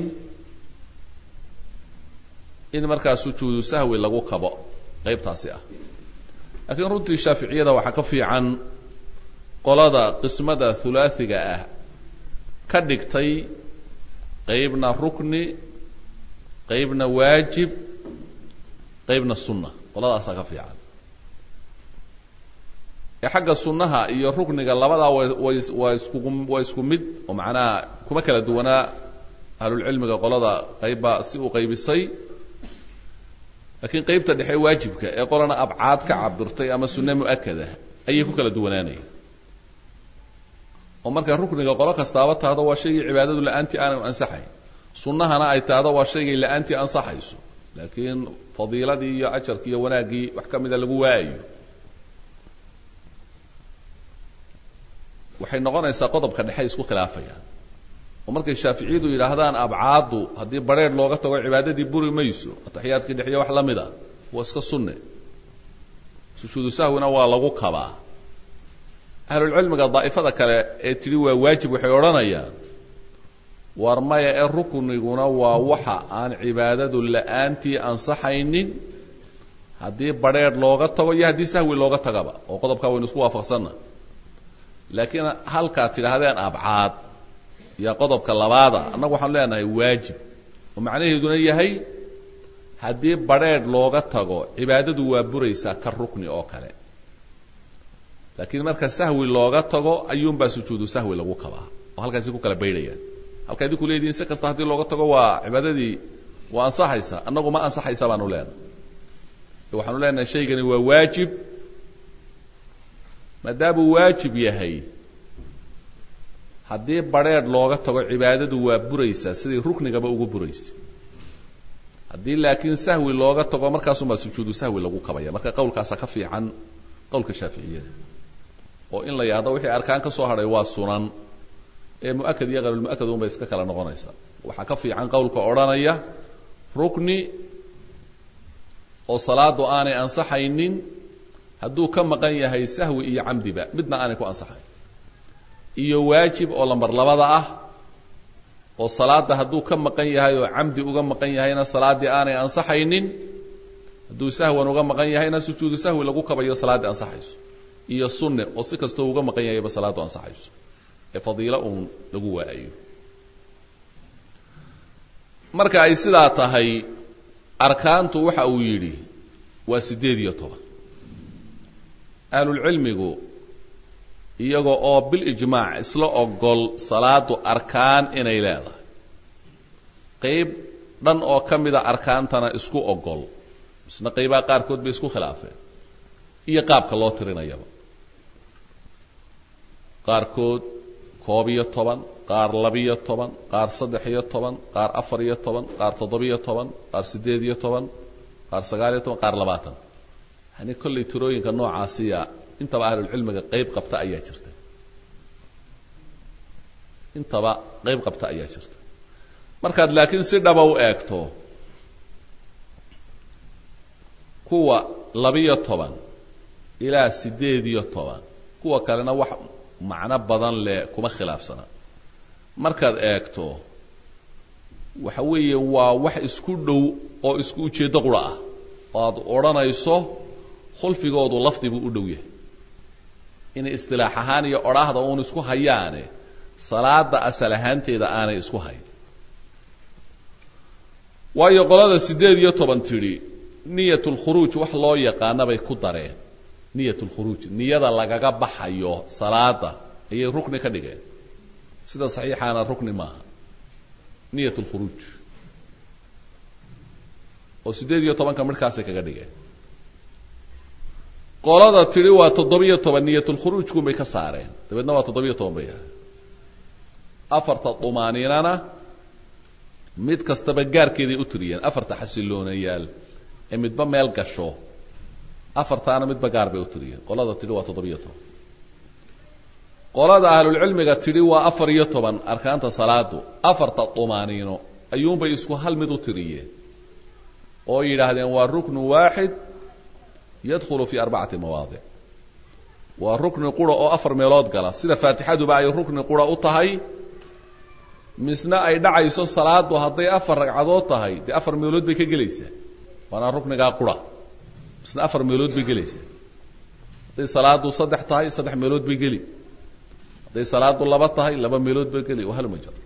in markaa sujuudu sahwi lagu kabo qaybtaasi ah laakiin runtii shaaficiyada waxaa ka fiican qolada qismada hulaasiga ah ka dhigtay qaybna rukni qaybna waajib qaybna sunna qoladaasaa ka fiican ee xagga sunnaha iyo rukniga labadaa way waa iskugu waa isku mid oo macnaha kuma kala duwanaa ahlulcilmiga qolada qaybbaa si uu qaybisay laakiin qaybta dhexe waajibka ee qolana abcaad ka cabirtay ama sunne mu'akada ayay ku kala duwanaanaya oo marka rukniga qolo kastaaba tahdo waa shaygii cibaadadu la-aantii aanay ansaxayn sunnahana ay tahdo waa shaygay la-aantii ansaxayso laakiin fadiiladii iyo ajarkii iyo wanaaggii wax ka mida lagu waayayo waxay noqonaysaa qodobka dhexe isku khilaafayaan oo markay shaaficiyadu yidhaahdaan abcaaddu haddii bareer looga tago cibaadadii buri mayso ataxiyaadkii dhexiyo wax la mid a waa iska sunne sujuudu sahwina waa lagu kabaa ahlulcilmiga daa'ifada kale ee tidhi waa waajib waxay odhanayaan war maya ee rukniguna waa waxa aan cibaadadu la-aantii ansaxaynin haddii badrheer looga tago iyo haddii sahwi looga tagaba oo qodobkaa waynu isku waafaqsanna laakiin halkaad tidhaahdeen abcaad iyo qodobka labaada annagu waxaanu leenahay waajib oo macnaheeduna yahay haddii badrheer looga tago cibaadadu waa buraysaa ka rukni oo kale laakiin marka sahwi looga tago ayuunbaa sujuudu sahwi lagu kabaa oo halkaasi ku kala baydhayaan halka idinku leedihin si kasta haddii looga tago waa cibaadadii waa ansaxaysa annagu ma ansaxaysa baanu leenahay waxaanu leenahay shaygani waa waajib maadaamuu waajib yahay haddii badrheer looga tago cibaadadu waa buraysaa sidai ruknigaba ugu buraysa haddii laakiin sahwi looga tago markaasumaa sujuudu sahwi lagu kabaya marka qowlkaasa ka fiican qowlka shaaficiyada oo in la yahdo wixii arkaan ka soo hadhay waa sunan ee mu'akad iyo qayrulmu'akad unbay iska kala noqonaysa waxaa ka fiican qowlka odhanaya rukni oo salaadu aanay ansaxaynin hadduu ka maqan yahay sahwi iyo camdiba midna aanay ku ansaxayn iyo waajib oo lambar labada ah oo salaada hadduu ka maqan yahay oo camdi uga maqan yahayna salaaddii aanay ansaxaynin hadduu sahwan uga maqan yahayna sujuudu sahwi lagu kabayo salaaddii ansaxayso iyo sunne oo si kastoo uga maqan yahayba salaaddu ansaxayso ee fadiilo uun lagu waayayo marka ay sidaa tahay arkaantu waxa uu yidhi waa siddeed iyo toban ahlulcilmigu iyaga oo bilijmaac isla ogol salaadu arkaan inay leedahay qayb dhan oo ka mida arkaantana isku ogol misna qaybaha qaarkood bay isku khilaafeen iyo qaabka loo tirinayaba qaarkood koob iyo toban qaar labiyo toban qaar saddex iyo toban qaar afar iyo toban qaar toddobiyo toban qaar siddeed iyo toban qaar sagaal iyo toban qaar labaatan yani kollay tirooyinka noocaasiya intaba ahlulcilmiga qayb qabta ayaa jirta intaba qayb qabta ayaa jirta markaad laakiin si dhaba u eegto kuwa labiyo toban ilaa siddeed iyo toban kuwa kalena wax macno badan leh kuma khilaafsana markaad eegto waxa weeye waa wax isku dhow oo isku ujeeddo qura ah oo aad odhanayso khulfigoodu lafdi buu u dhow yahay inay istilaax ahaan iyo odhaahda uun isku hayaane salaada asal ahaanteeda aanay isku hayn waayo qolada siddeed iyo toban tidhi niyat lkhuruuj wax loo yaqaana bay ku dareen niyat lkhuruuj niyada lagaga baxayo salaada ayay rukni ka dhigeen sida saxiixaana rukni maaha niyat lkhuruuj oo siddeed iyo tobanka midhkaasay kaga dhigeen qolada tidhi waa toddobiyo toban niyatulkhuruujkunbay ka saareen dabeedna waa toddobiyo toban bay ahay afarta dumaaniinana mid kastaba gaarkeeday u tiriyeen afarta xasiloonayaal ee midba meel gasho afartaana midba gaar bay u tiriyeen qolada tidhi waa toddobiyo toban qolada ahlulcilmiga tidhi waa afar iyo toban arkaanta salaadu afarta dumaaniino ayuunbay isku hal mid u tiriyeen oo yidhaahdeen waa ruknu waaxid yadkhulu fi arbacati mawaadic waa rukni qura oo afar meelood gala sida faatixaduba ay rukni qura u tahay misna ay dhacayso salaadu hadday afar ragcadood tahay dee afar meelood bay ka gelaysaa waana ruknigaa qura misna afar meelood bay gelaysaa hadday salaadu saddex tahay saddex meelood bay geli hadday salaadu laba tahay laba meelood bay geli wahaluma jir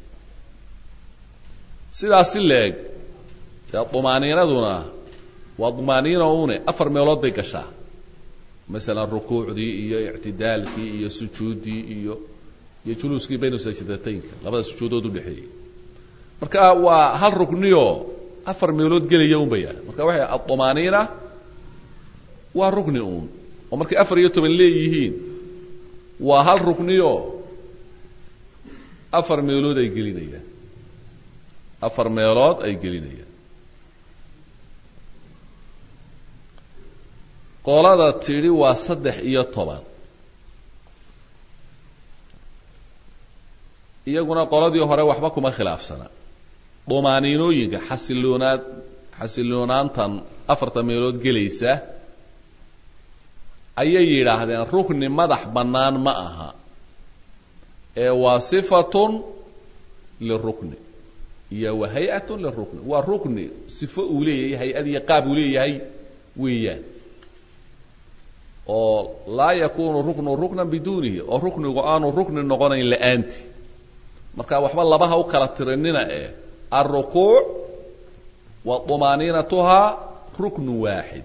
sidaas si leeg dee dumaaniinaduna waa dumaaniina une afar meelood bay gashaa masalan rukuucdii iyo ictidaalkii iyo sujuuddii iyo iyo juluuskii bayna sajdataynka labada sujuudood udhexeeyey marka waa hal rukniyo afar meelood gelaya un bay yahay marka waxay adumaaniina waa rukni uun oo markay afar iyo toban leeyihiin waa hal rukniyo afar meelood ay gelinayaan afar meelood ay gelinayaan qolada tidhi waa saddex iyo toban iyaguna qoladii hore waxba kuma khilaafsana dumaaniinooyinka xasiloonaad xasiloonaantan afarta meelood gelaysa ayay yidhaahdeen rukni madax bannaan ma aha ee waa sifatun lirukni iyo wa hay-atun lirukni waa rukni sifo uu leeyahay hay-ad iyo qaab uu leeyahay weeyaan oo laa yakunu ruknu ruknan biduunihi oo ruknigu aanu rukni noqonayn la-aanti marka waxba labaha u kala tirinina eh alrukuuc wa dumaaniinatuhaa ruknu waaxid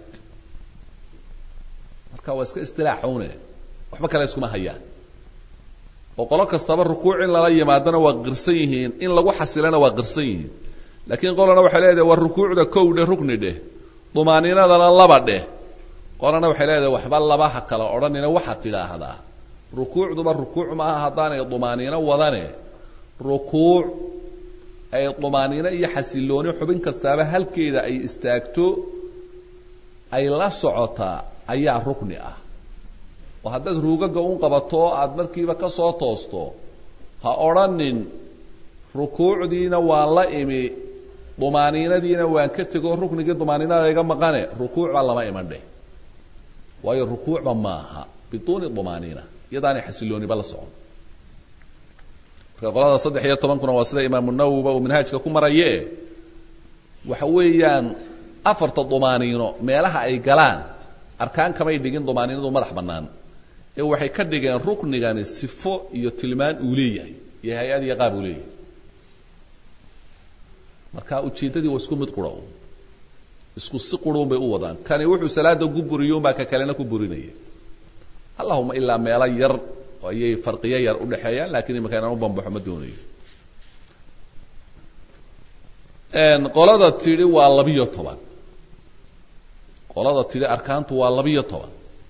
marka waa iska istilaaxune waxba kale iskuma hayaan oo qolo kastaba rukuuc in lala yimaadona waa qirsan yihiin in lagu xasilana waa qirsan yihiin laakiin qolana waxay leedahay waa rukuucda kow dheh rukni dheh dumaaniinadana laba dheh qolana waxay leedahay waxba labaha kala odhanina waxaad tidhaahdaa rukuucduba rukuuc maaha haddaanay dumaaniino wadane rukuuc ay dumaaniino iyo xasilooni xubin kastaaba halkeeda ay istaagto ay la socotaa ayaa rukni ah oo haddaad ruugaga un qabato aada markiiba ka soo toosto ha odrhanin rukuucdiina waan la imi dumaaniinadiina waan ka tego ruknigii dumaaniinada iga maqane rukuucba lama iman dheh waayo rukuucba maaha biduuni dumaaniina iyadaanay xasilooniba la socon marka qolada saddex iyo tobankuna waa sida imaamu nawowiba uu manhaajka ku maraye waxa weeyaan afarta dumaaniino meelaha ay galaan arkaan kamay dhigin dumaaniinadu madax bannaan ee waxay ka dhigeen ruknigani sifo iyo tilmaan uu leeyahay iyo hay-ad iyo qaab uu leeyahay marka ujeeddadii waa isku mid qura un isku si qurun bay u wadaan kani wuxuu salaada ku buriyo unbaa ka kalena ku burinaya allahuma ilaa meelo yar ayay farqiyo yar udhexeeyaan lakiin imika inaan u bambaxo ma doonayo qolada tidhi waa labiyo toban qolada tidhi arkaantu waa labiyo toban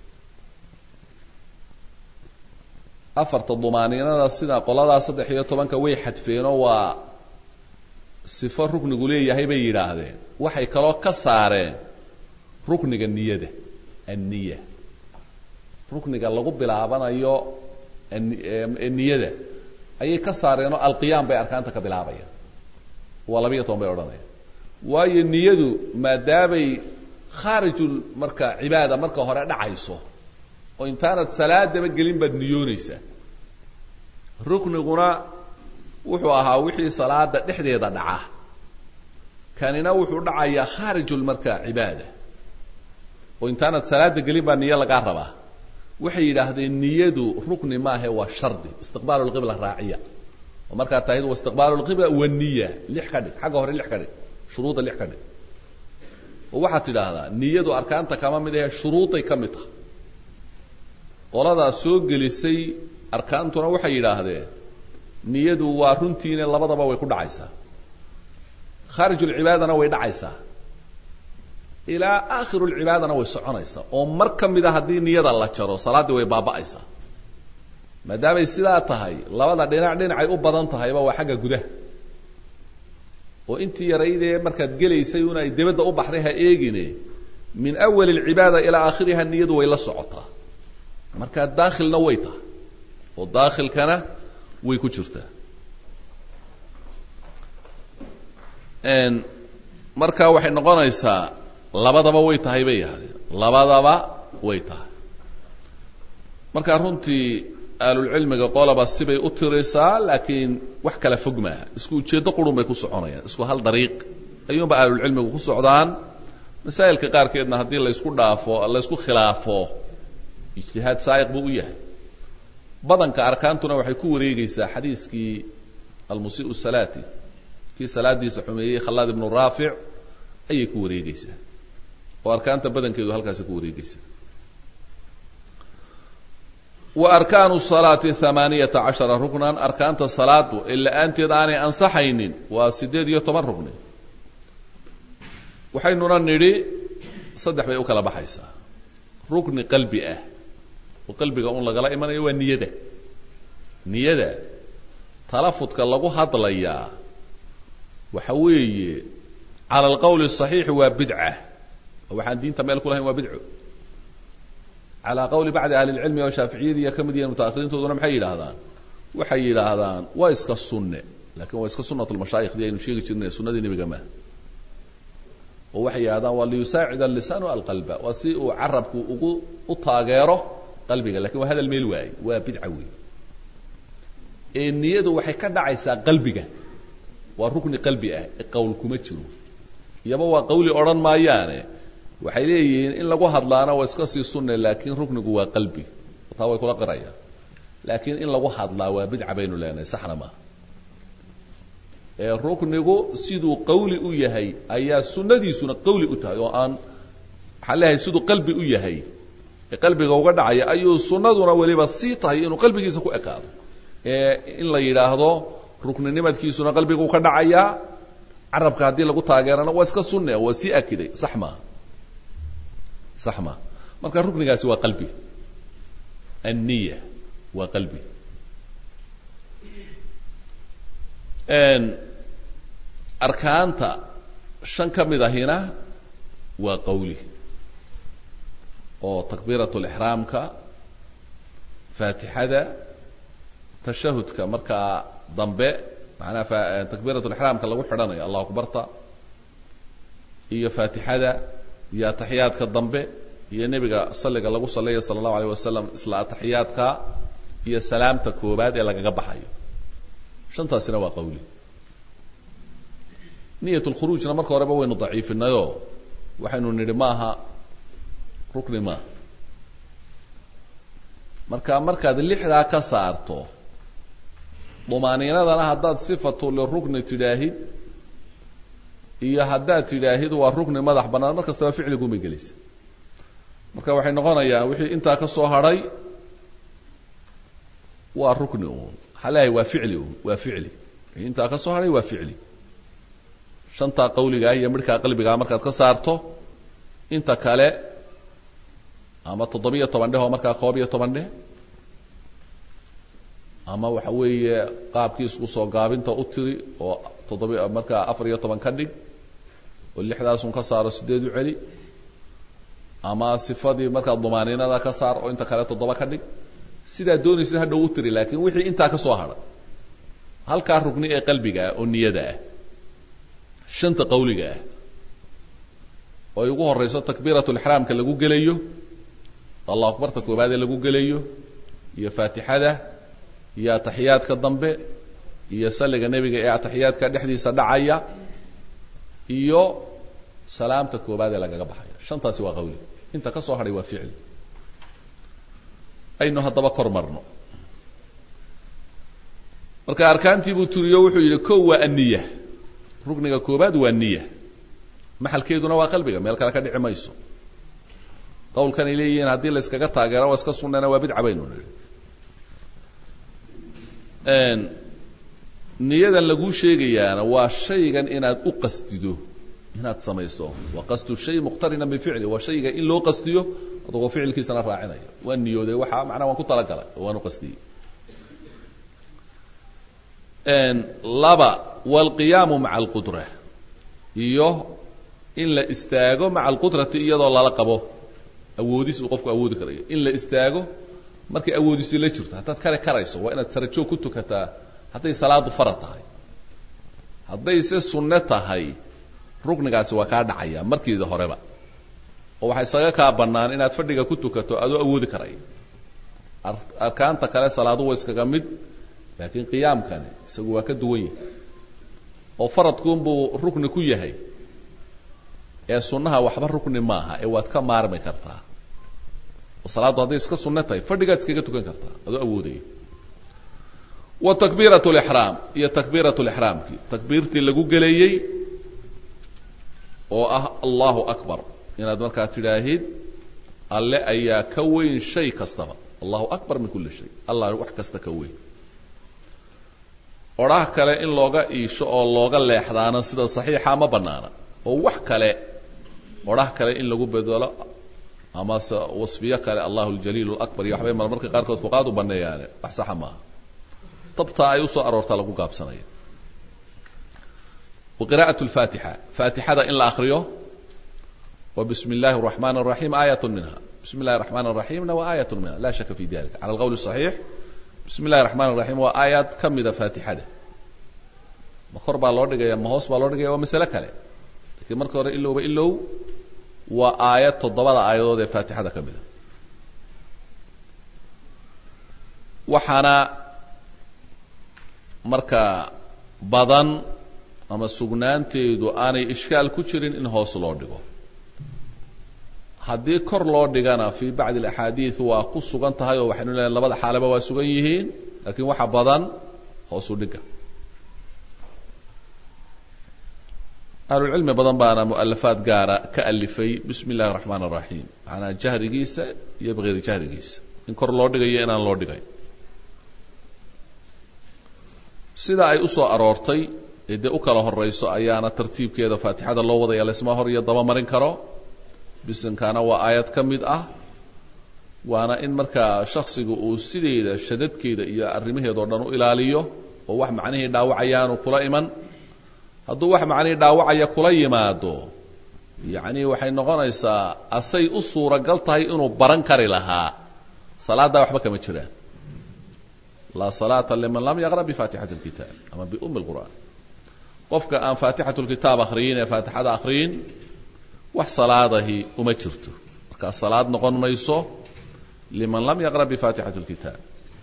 afarta dumaaniinada sida qoladaa saddex iyo tobanka way xadfeenoo waa sifo ruknigu leeyahay bay yidhaahdeen waxay kaloo ka saareen rukniga niyada anniya rukniga lagu bilaabanayo niyada ayay ka saareenoo alqiyaam bay arkaanta ka bilaabayaan waa labiyo toban bay odhanayaan waayo niyadu maadaamay khaarijul marka cibaada marka hore dhacayso oo intaanad salaadaba gelin baad niyoonaysaa rukniguna wuxuu ahaa wixii salaada dhexdeeda dhaca kanina wuxuu dhacayaa khaarijul marka cibaada oo intaanad salaada gelin baa niyo lagaa rabaa waxay yidhaahdeen niyadu rukni maahe waa shardi istiqbaalu lqibla raaciya oo markaa tahid wa istiqbaalu lqibla waniya lix ka dhig xagga hore lix ka dhig shuruudda lix ka dhig oo waxaad tidhaahdaa niyadu arkaanta kama mid ahe shuruuday ka mid tahay qoladaa soo gelisay arkaantuna waxay yidhaahdeen niyadu waa runtiina labadaba way ku dhacaysaa khaarijulcibaadana way dhacaysaa ilaa akhirulcibaadana way soconaysaa oo mar ka mida haddii niyada la jaro salaaddii way baaba'aysaa maadaamay sidaa tahay labada dhinac dhinacay u badan tahayba waa xagga gudaha oo intii yaraydee markaad gelaysay un ay debadda u baxday ha eegine min awali alcibaada ilaa aakhiriha niyadu way la socotaa markaa daakhilna way tahay oo daakhilkana way ku jirtaa marka waxay noqonaysaa labadaba way tahay bay yahdeen labadaba way tahay marka runtii ahlulcilmiga qolaba sibay u tirisaa laakiin wax kala fog maaha isku ujeeddo qurun bay ku soconayaan isku hal dariiq ayuunba ahlulcilmigu ku socdaan masaa'ilka qaarkeedna haddii laysku dhaafo laysku khilaafo ijtihaad saa'iq buu u yahay badanka arkaantuna waxay ku wareegeysaa xadiiskii almusii'u salaati kii salaadiisa xumeeyey khallaad ibnu raafic ayay ku wareegeysaa oo arkaanta badankeedu halkaasi ku wareegeysaa wa arkaanu salaati hamaaniyata cashara ruknan arkaanta salaadu ee la-aanteed aanay ansaxaynin waa siddeed iyo toban rukni waxaynuna nidhi saddex bay u kala baxaysaa rukni qalbi ah oo qalbiga un lagala imanayo waa niyada niyada talafudka lagu hadlayaa waxa weeye cala alqowli الصaxiixi waa bidca oo waxaan diinta meel ku lahayn waa bidco calaa qowli bacdi ahli اlcilmi oo shaaficiyadiiya ka mid yihiin mutaahiriintooduna maxay yidhaahdaan waxay yidhaahdaan waa iska sunne lakin waa iska sunat lmashaayikhdii aynu sheegi jirnay sunnadii nebiga ma oo waxay yidhahdaan waa liyusaacid allisaanu alqalba waa si uu carabku ugu u taageero qalbiga lakin waa hadal meel waaye waa bidca wey ee niyadu waxay ka dhacaysaa qalbiga waa rukni qalbi ah ee qowl kuma jiro iyaba waa qawli odhan maayaane waxay leeyihiin in lagu hadlaana waa iska sii sunne laakiin ruknigu waa qalbi taa way kula qirayaan laakiin in lagu hadlaa waa bidca baynu leenahay saxna maaha ee ruknigu siduu qawli u yahay ayaa sunnadiisuna qawli u tahay oo aan waxaan leeyahay siduu qalbi u yahay ee qalbiga uga dhacaya ayuu sunnaduna weliba sii tahay inuu qalbigiisa ku ekaado ee in la yidhaahdo rukninimadkiisuna qalbigu ka dhacayaa carabka haddii lagu taageerana waa iska sunne waa sii akiday sax maaha sax maaha marka ruknigaasi waa qalbi anniya waa qalbi arkaanta shan ka mid ahina waa qawli oo takbiiratu lixraamka faatixada tashahudka markaa dambe macnaha takbiiratu lixraamka lagu xidhanayo allahu akbarta iyo faatixada iyo ataxiyaadka dambe iyo nebiga salliga lagu sallaya sala allahu alayh wasalam isla ataxiyaadka iyo salaamta koobaad ee lagaga baxayo shantaasina waa qawli niyat lkhuruujna marka horeba waynu daciifinayoo waxaynu nidhi maaha rukni maaha marka markaad lixdaa ka saarto dumaaniinadana haddaad sifatu lirukni tidhaahid iyo haddaad tidhaahid waa rukni madax bannaan mar kastaba ficligumay gelaysa marka waxay noqonayaan wixii intaa ka soo hadhay waa rukni uun waxaa leeyahay waa ficli uun waa ficli wixii intaa ka soo hadhay waa ficli shantaa qawligaa iyo midhkaa qalbigaa markaad ka saarto inta kale ama toddobiyo toban dheh oo markaa koob iyo toban dheh ama waxa weeye qaabkii isku soo gaabinta u tiri oo toddobi markaa afar iyo toban ka dhig oo lixdaasun ka saaro sideed u celi ama sifadii markaa dumaaniinada ka saar oo inta kale toddoba ka dhig sidaa doonaysid hadhow u tiri laakiin wixii intaa ka soo hadha halkaa rugni ee qalbiga ah oo niyada ah shanta qawliga ah oo ay ugu horayso takbiirat lixraamka lagu gelayo allahu akbarta koobaadee lagu gelayo iyo faatixada iyo ataxiyaadka dambe iyo salliga nebiga ee ataxiyaadka dhexdiisa dhacaya iyo salaamta koobaad ee lagaga baxayo shantaasi waa qawli inta ka soo hadhay waa ficli aynu haddaba kor marno marka arkaantii buu turiyo wuxuu yidhi kow waa aniya rukniga koobaad waa niya maxalkeeduna waa qalbiga meel kale ka dhici mayso qawlkan ay leeyihiin haddii la yskaga taageero waa iska sunnana waa bidca baynu nihi niyadan laguu sheegayaana waa shaygan inaad u qastido inaad samayso wa qasdu shay muqtarinan bificli waa shayga in loo qastiyo adagoo ficilkiisana raacinaya waa niyooday waxaa macnaa waan ku talagalay oo waan u qastiyey laba walqiyaamu maca alqudra iyo in la istaago maca alqudrati iyadoo lala qabo awoodis uu qofku awoodi karayo in la istaago markay awoodisi la jirto haddaad kare karayso waa inaad sarajoog ku tukataa hadday salaadu farad tahay hadday se sunne tahay ruknigaasi waa kaa dhacaya markiida horeba oo waxaa isaga kaa bannaan inaad fadhiga ku tukato adoo awoodi karaya arkaanta kale salaadu waa iskaga mid laakiin qiyaamkani isagu waa ka duwan yahay oo faradkuunbuu rukni ku yahay ee sunnaha waxba rukni maaha ee waad ka maarmi kartaa oo salaaddu hadday iska sunne tahay fadhigaad iskaga tukan kartaa adoo awoodaya wa takbiirat lixraam iyo takbiirat lixraamkii takbiirtii lagu geleeyey oo ah allahu akbar inaad markaa tidhaahid alle ayaa ka weyn shay kastaba allahu akbar min kulli shay allah wax kasta ka weyn odhaah kale in looga iisho oo looga leexdaana sida saxiixa ma bannaana oo wax kale odhah kale in lagu bedelo ama se wasfiyo kale allahu aljaliil alakbar iyo waxbay marmarka qaarkood fuqaad u banneeyaane wax saxa maaha tabtaa ay usoo aroortaa lagu gaabsanaya wa qira'at lfaatixa faatixada in la akriyo wa bismi illahi araxmaan araxiim aayat minha bismi illahi araxmaan araxiimna waa aayat minha la shaka fi dalika cala alqowl saxiix bismi illahi raxmaan raxiim waa aayaad ka mida faatixada ma kor baa loo dhigaya ma hoos baa loo dhigaya waa masale kale lakiin marka hore ilowba ilow waa aayad toddobada aayadood ee faatixada ka mida waxaana marka badan ama sugnaanteedu aanay ishkaal ku jirin in hoos loo dhigo haddii kor loo dhigana fii bacdi alaxaadiid waa ku sugan tahay oo waxaynu leehay labada xaalaba waa sugan yihiin laakiin waxa badan hoosu dhiga ahlulcilmi badan baana mu'alafaad gaara ka alifay bismi illahi raxmaan araxiim macanaa jahrigiisa iyo bikayri jahrigiisa in kor loo dhigayo inaan loo dhigay sida ay u soo aroortay ee dee u kala horayso ayaana tartiibkeeda faatixada loo wadaya laysma hor iyo daba marin karo bisinkaana waa aayad ka mid ah waana in markaa shaksiga uu sideeda shadadkeeda iyo arrimaheeda o dhan u ilaaliyo oo wax macnihii dhaawacayaanu kula iman hadduu wax macnihii dhaawacaya kula yimaado yacni waxay noqonaysaa asay u suuragal tahay inuu baran kari lahaa salaaddaa waxba kama jiraan laa salaata liman lam yaqra bifaatixati اlkitaab ama biumi اlqur'an qofka aan faatixatu lkitaab akhriyin ee faatixada akhriyin wax salaadahi uma jirto markaa salaad noqon mayso liman lam yaqra bifaatixati اlkitaab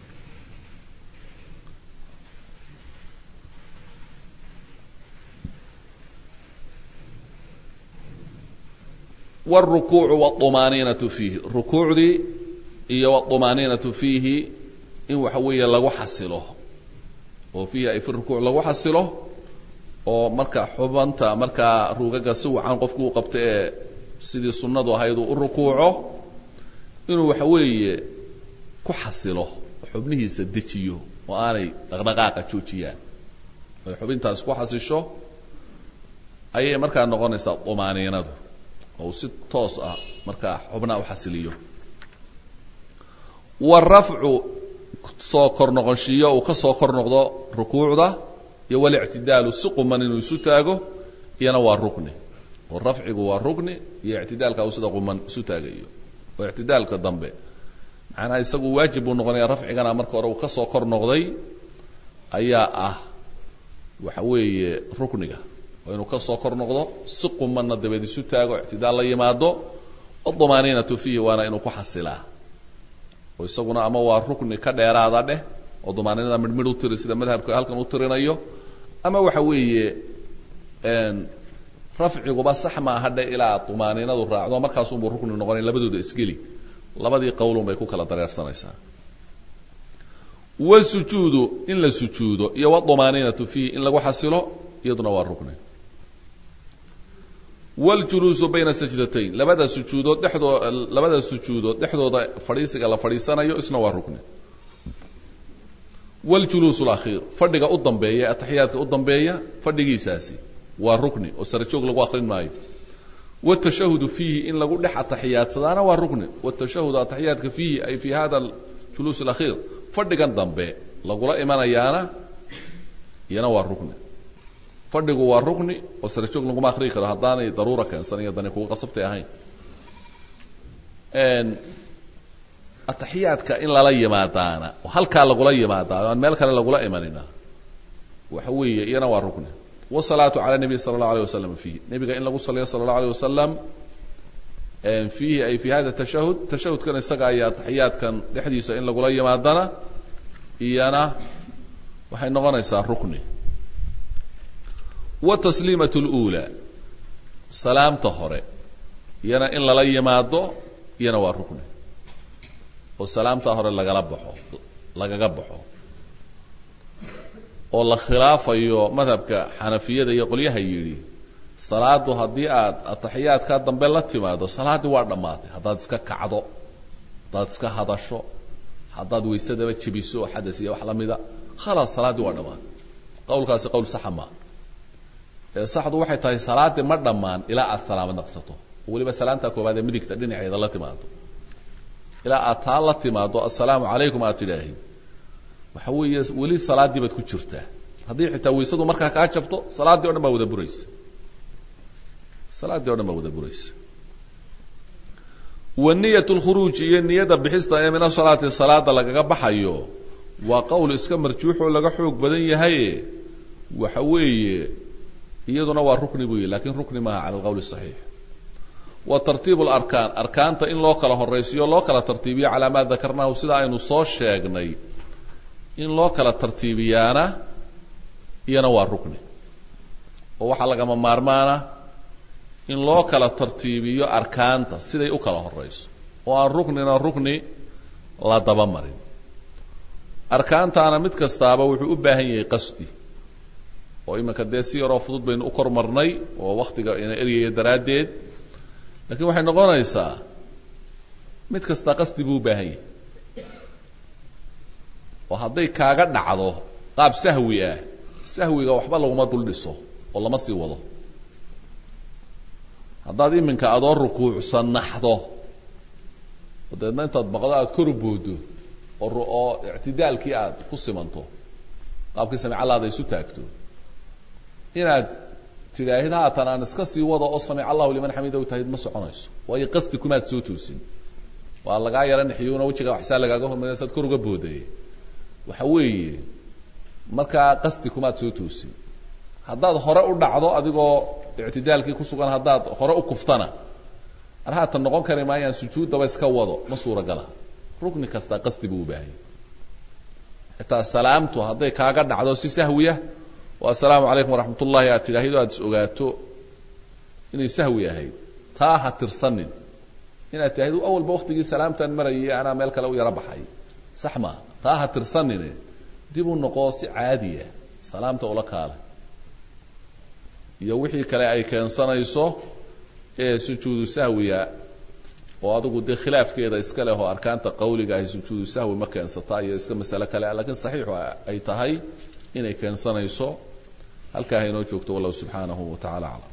wاlrukuucu wاطumaaniinatu fiihi rukuucdii iyo wاطumaaniinatu fiihi in waxa weeye lagu xasilo oo fiihi ay fi rukuuc lagu xasilo oo marka xubanta markaa ruugaga si wacan qofku uu qabto ee sidii sunnadu ahayd uu u rukuuco inuu waxa weeye ku xasilo xubnihiisa dejiyo oo aanay dhaqdhaqaaqa joojiyaan ay xubintaas ku xasisho ayay markaa noqonaysaa tumaaniinadu oo uu si toos ah markaa xubnaa u xasiliyo warafcu soo kor noqonshiiyo uu ka soo kor noqdo rukuucda iyo walictidaalu si quman inuu isu taago iyana waa rukni oo rafcigu waa rukni iyo ictidaalka uu sida quman isu taagayo oo ictidaalka dambe macnaha isagu waajib buu noqonaya rafcigana marka hore uu ka soo kor noqday ayaa ah waxa weeye rukniga oo inuu ka soo kor noqdo si qumanna dabeed isu taago ictidaal la yimaado odumaaniinatu fiihi waana inuu ku xasilaa oo isaguna ama waa rukni ka dheeraada dheh oo dumaaniinada midhmidh u tiri sida madhabka halkan u tirinayo ama waxa weeye rafciguba sax maaha dhe ilaa dumaaniinadu raacdo markaasunbuu rukni noqonay labadooda isgeli labadii qowlun bay ku kala dareersanaysaa wasujuudu in la sujuudo iyo wadumaaniinatu fiihi in lagu xasilo iyaduna waa rukni waljuluusu bayna sajdatayn labada sujuudood dhexdoo labada sujuudood dhexdooda fadhiisiga la fadhiisanayo isna waa rukni waljuluus alakhiir fadhiga u dambeeya ataxiyaadka u dambeeya fadhigiisaasi waa rukni oo sare joog lagu akrin maayo wاtashahudu fiihi in lagu dhex ataxiyaadsadaana waa rukni wاtashahudu ataxiyaadka fiihi ay fi hada juluus اlakhiir fadhigan dambe lagula imanayaana iyana waa rukni fadhigu waa rukni oo sare joog laguma akrii karo haddaanay daruura keensan iyo dani kuga qasabtay ahayn ataxiyaadka in lala yimaadaana oo halkaa lagula yimaadaa aan meel kale lagula imanina waxa weeye iyana waa rukni wsalaatu cala nabiy sala allahu alayh wasalam fiihi nebiga in lagu saliyo sala allahu alayh wasalam fiihi ay fi hada tashahud tashahudkan isaga ayaa ataxiyaadkan dhexdiisa in lagula yimaadana iyana waxay noqonaysaa rukni watasliimat اlأulى salaamta hore iyana in lala yimaado iyana waa rukni oo salaamta hore lagala baxo lagaga baxo oo la khilaafayo madhabka xanafiyada iyo qolyaha yidhi salaadu haddii aad ataxiyaadkaa dambe la timaado salaaddii waa dhammaatay haddaad iska kacdo haddaad iska hadasho haddaad waysadaba jebiso oo xadas iyo wax la mida khalaas salaaddii waa dhammaatay qowlkaasi qowl saxa maa ee saxdu waxay tahay salaaddii ma dhammaan ilaa aad salaamad naqsato oo weliba salaamtaa koobaad ee midigta dhinaceeda la timaado ilaa aad taa la timaado assalaamu calaykum aad tidhaahid waxa weeye weli salaaddii baad ku jirtaa haddii xitaa waysadu markaa kaa jabto salaaddii o dhan baa wada buraysa salaaddii o dhan baa wada buraysa wa niyat lkhuruuji iyo niyadda bixista ee min asalaati salaada lagaga baxayo waa qowl iska marjuuxoo laga xoog badan yahaye waxa weeye iyaduna waa rukni buu yihi lakin rukni maaha cala alqowl الصaxiix wa tartiib اlarkaan arkaanta in loo kala horaysiyo loo kala tartiibiyo calaa maa dakarnahu sida aynu soo sheegnay in loo kala tartiibiyaana iyana waa rukni oo waxaa lagama maarmaana in loo kala tartiibiyo arkaanta siday u kala horayso oo aan ruknina rukni la daba marin arkaantaana mid kastaaba wuxuu u baahan yahay qasdi oo iminka dee si yaroo fudud baynu u kor marnay oo waktiga ina eryaya daraaddeed lakiin waxay noqonaysaa mid kasta qasdi buu u baahan yahay oo hadday kaaga dhacdo qaab sahwi ah sahwiga waxba laguma dul dhiso oo lama sii wado haddaad iminka adoo rukuucsan naxdo oo deedna intaad maqdo aada kor boodo oo oo ictidaalkii aad ku simanto qaabkii samicalaada isu taagto inaad tidhaahid haatan aan iska sii wado oo samic allahu liman xamidahu tahid ma soconayso waayo qasdi kumaad soo toosin waa lagaa yara nixiyuuna wejiga waxsaa lagaaga hormariya saad kor uga boodayay waxa weeye markaa qasdi kumaad soo toosin haddaad hore u dhacdo adigoo ictidaalkii ku sugan haddaad hore u kuftana ar haatan noqon kari maayaan sujuuddaba iska wado ma suuragala rukni kasta qasdi buu u baahanya xitaa salaamtu hadday kaaga dhacdo si sahwiya oo assalaamu calaykum waraxmat ullahi aad tidhaahdo aad is ogaato inay sahwi ahayd taa ha tirsanin inaad tidhahdo awalba waktigii salaamtaan marayay anaa meel kale u yaro baxay sax maa taa ha tirsanine dib u noqoo si caadiya salaamta ula kaale iyo wixii kale ay keensanayso ee sujuudu sahwiya oo adigu dee khilaafkeeda iska leh oo arkaanta qawliga ahi sujuudu sahwi ma keensataa iyo iska masale kale lakiin saxiixu ay tahay inay keensanayso halkaa ha inoo joogto wallahu subxaanahu wa tacala aclam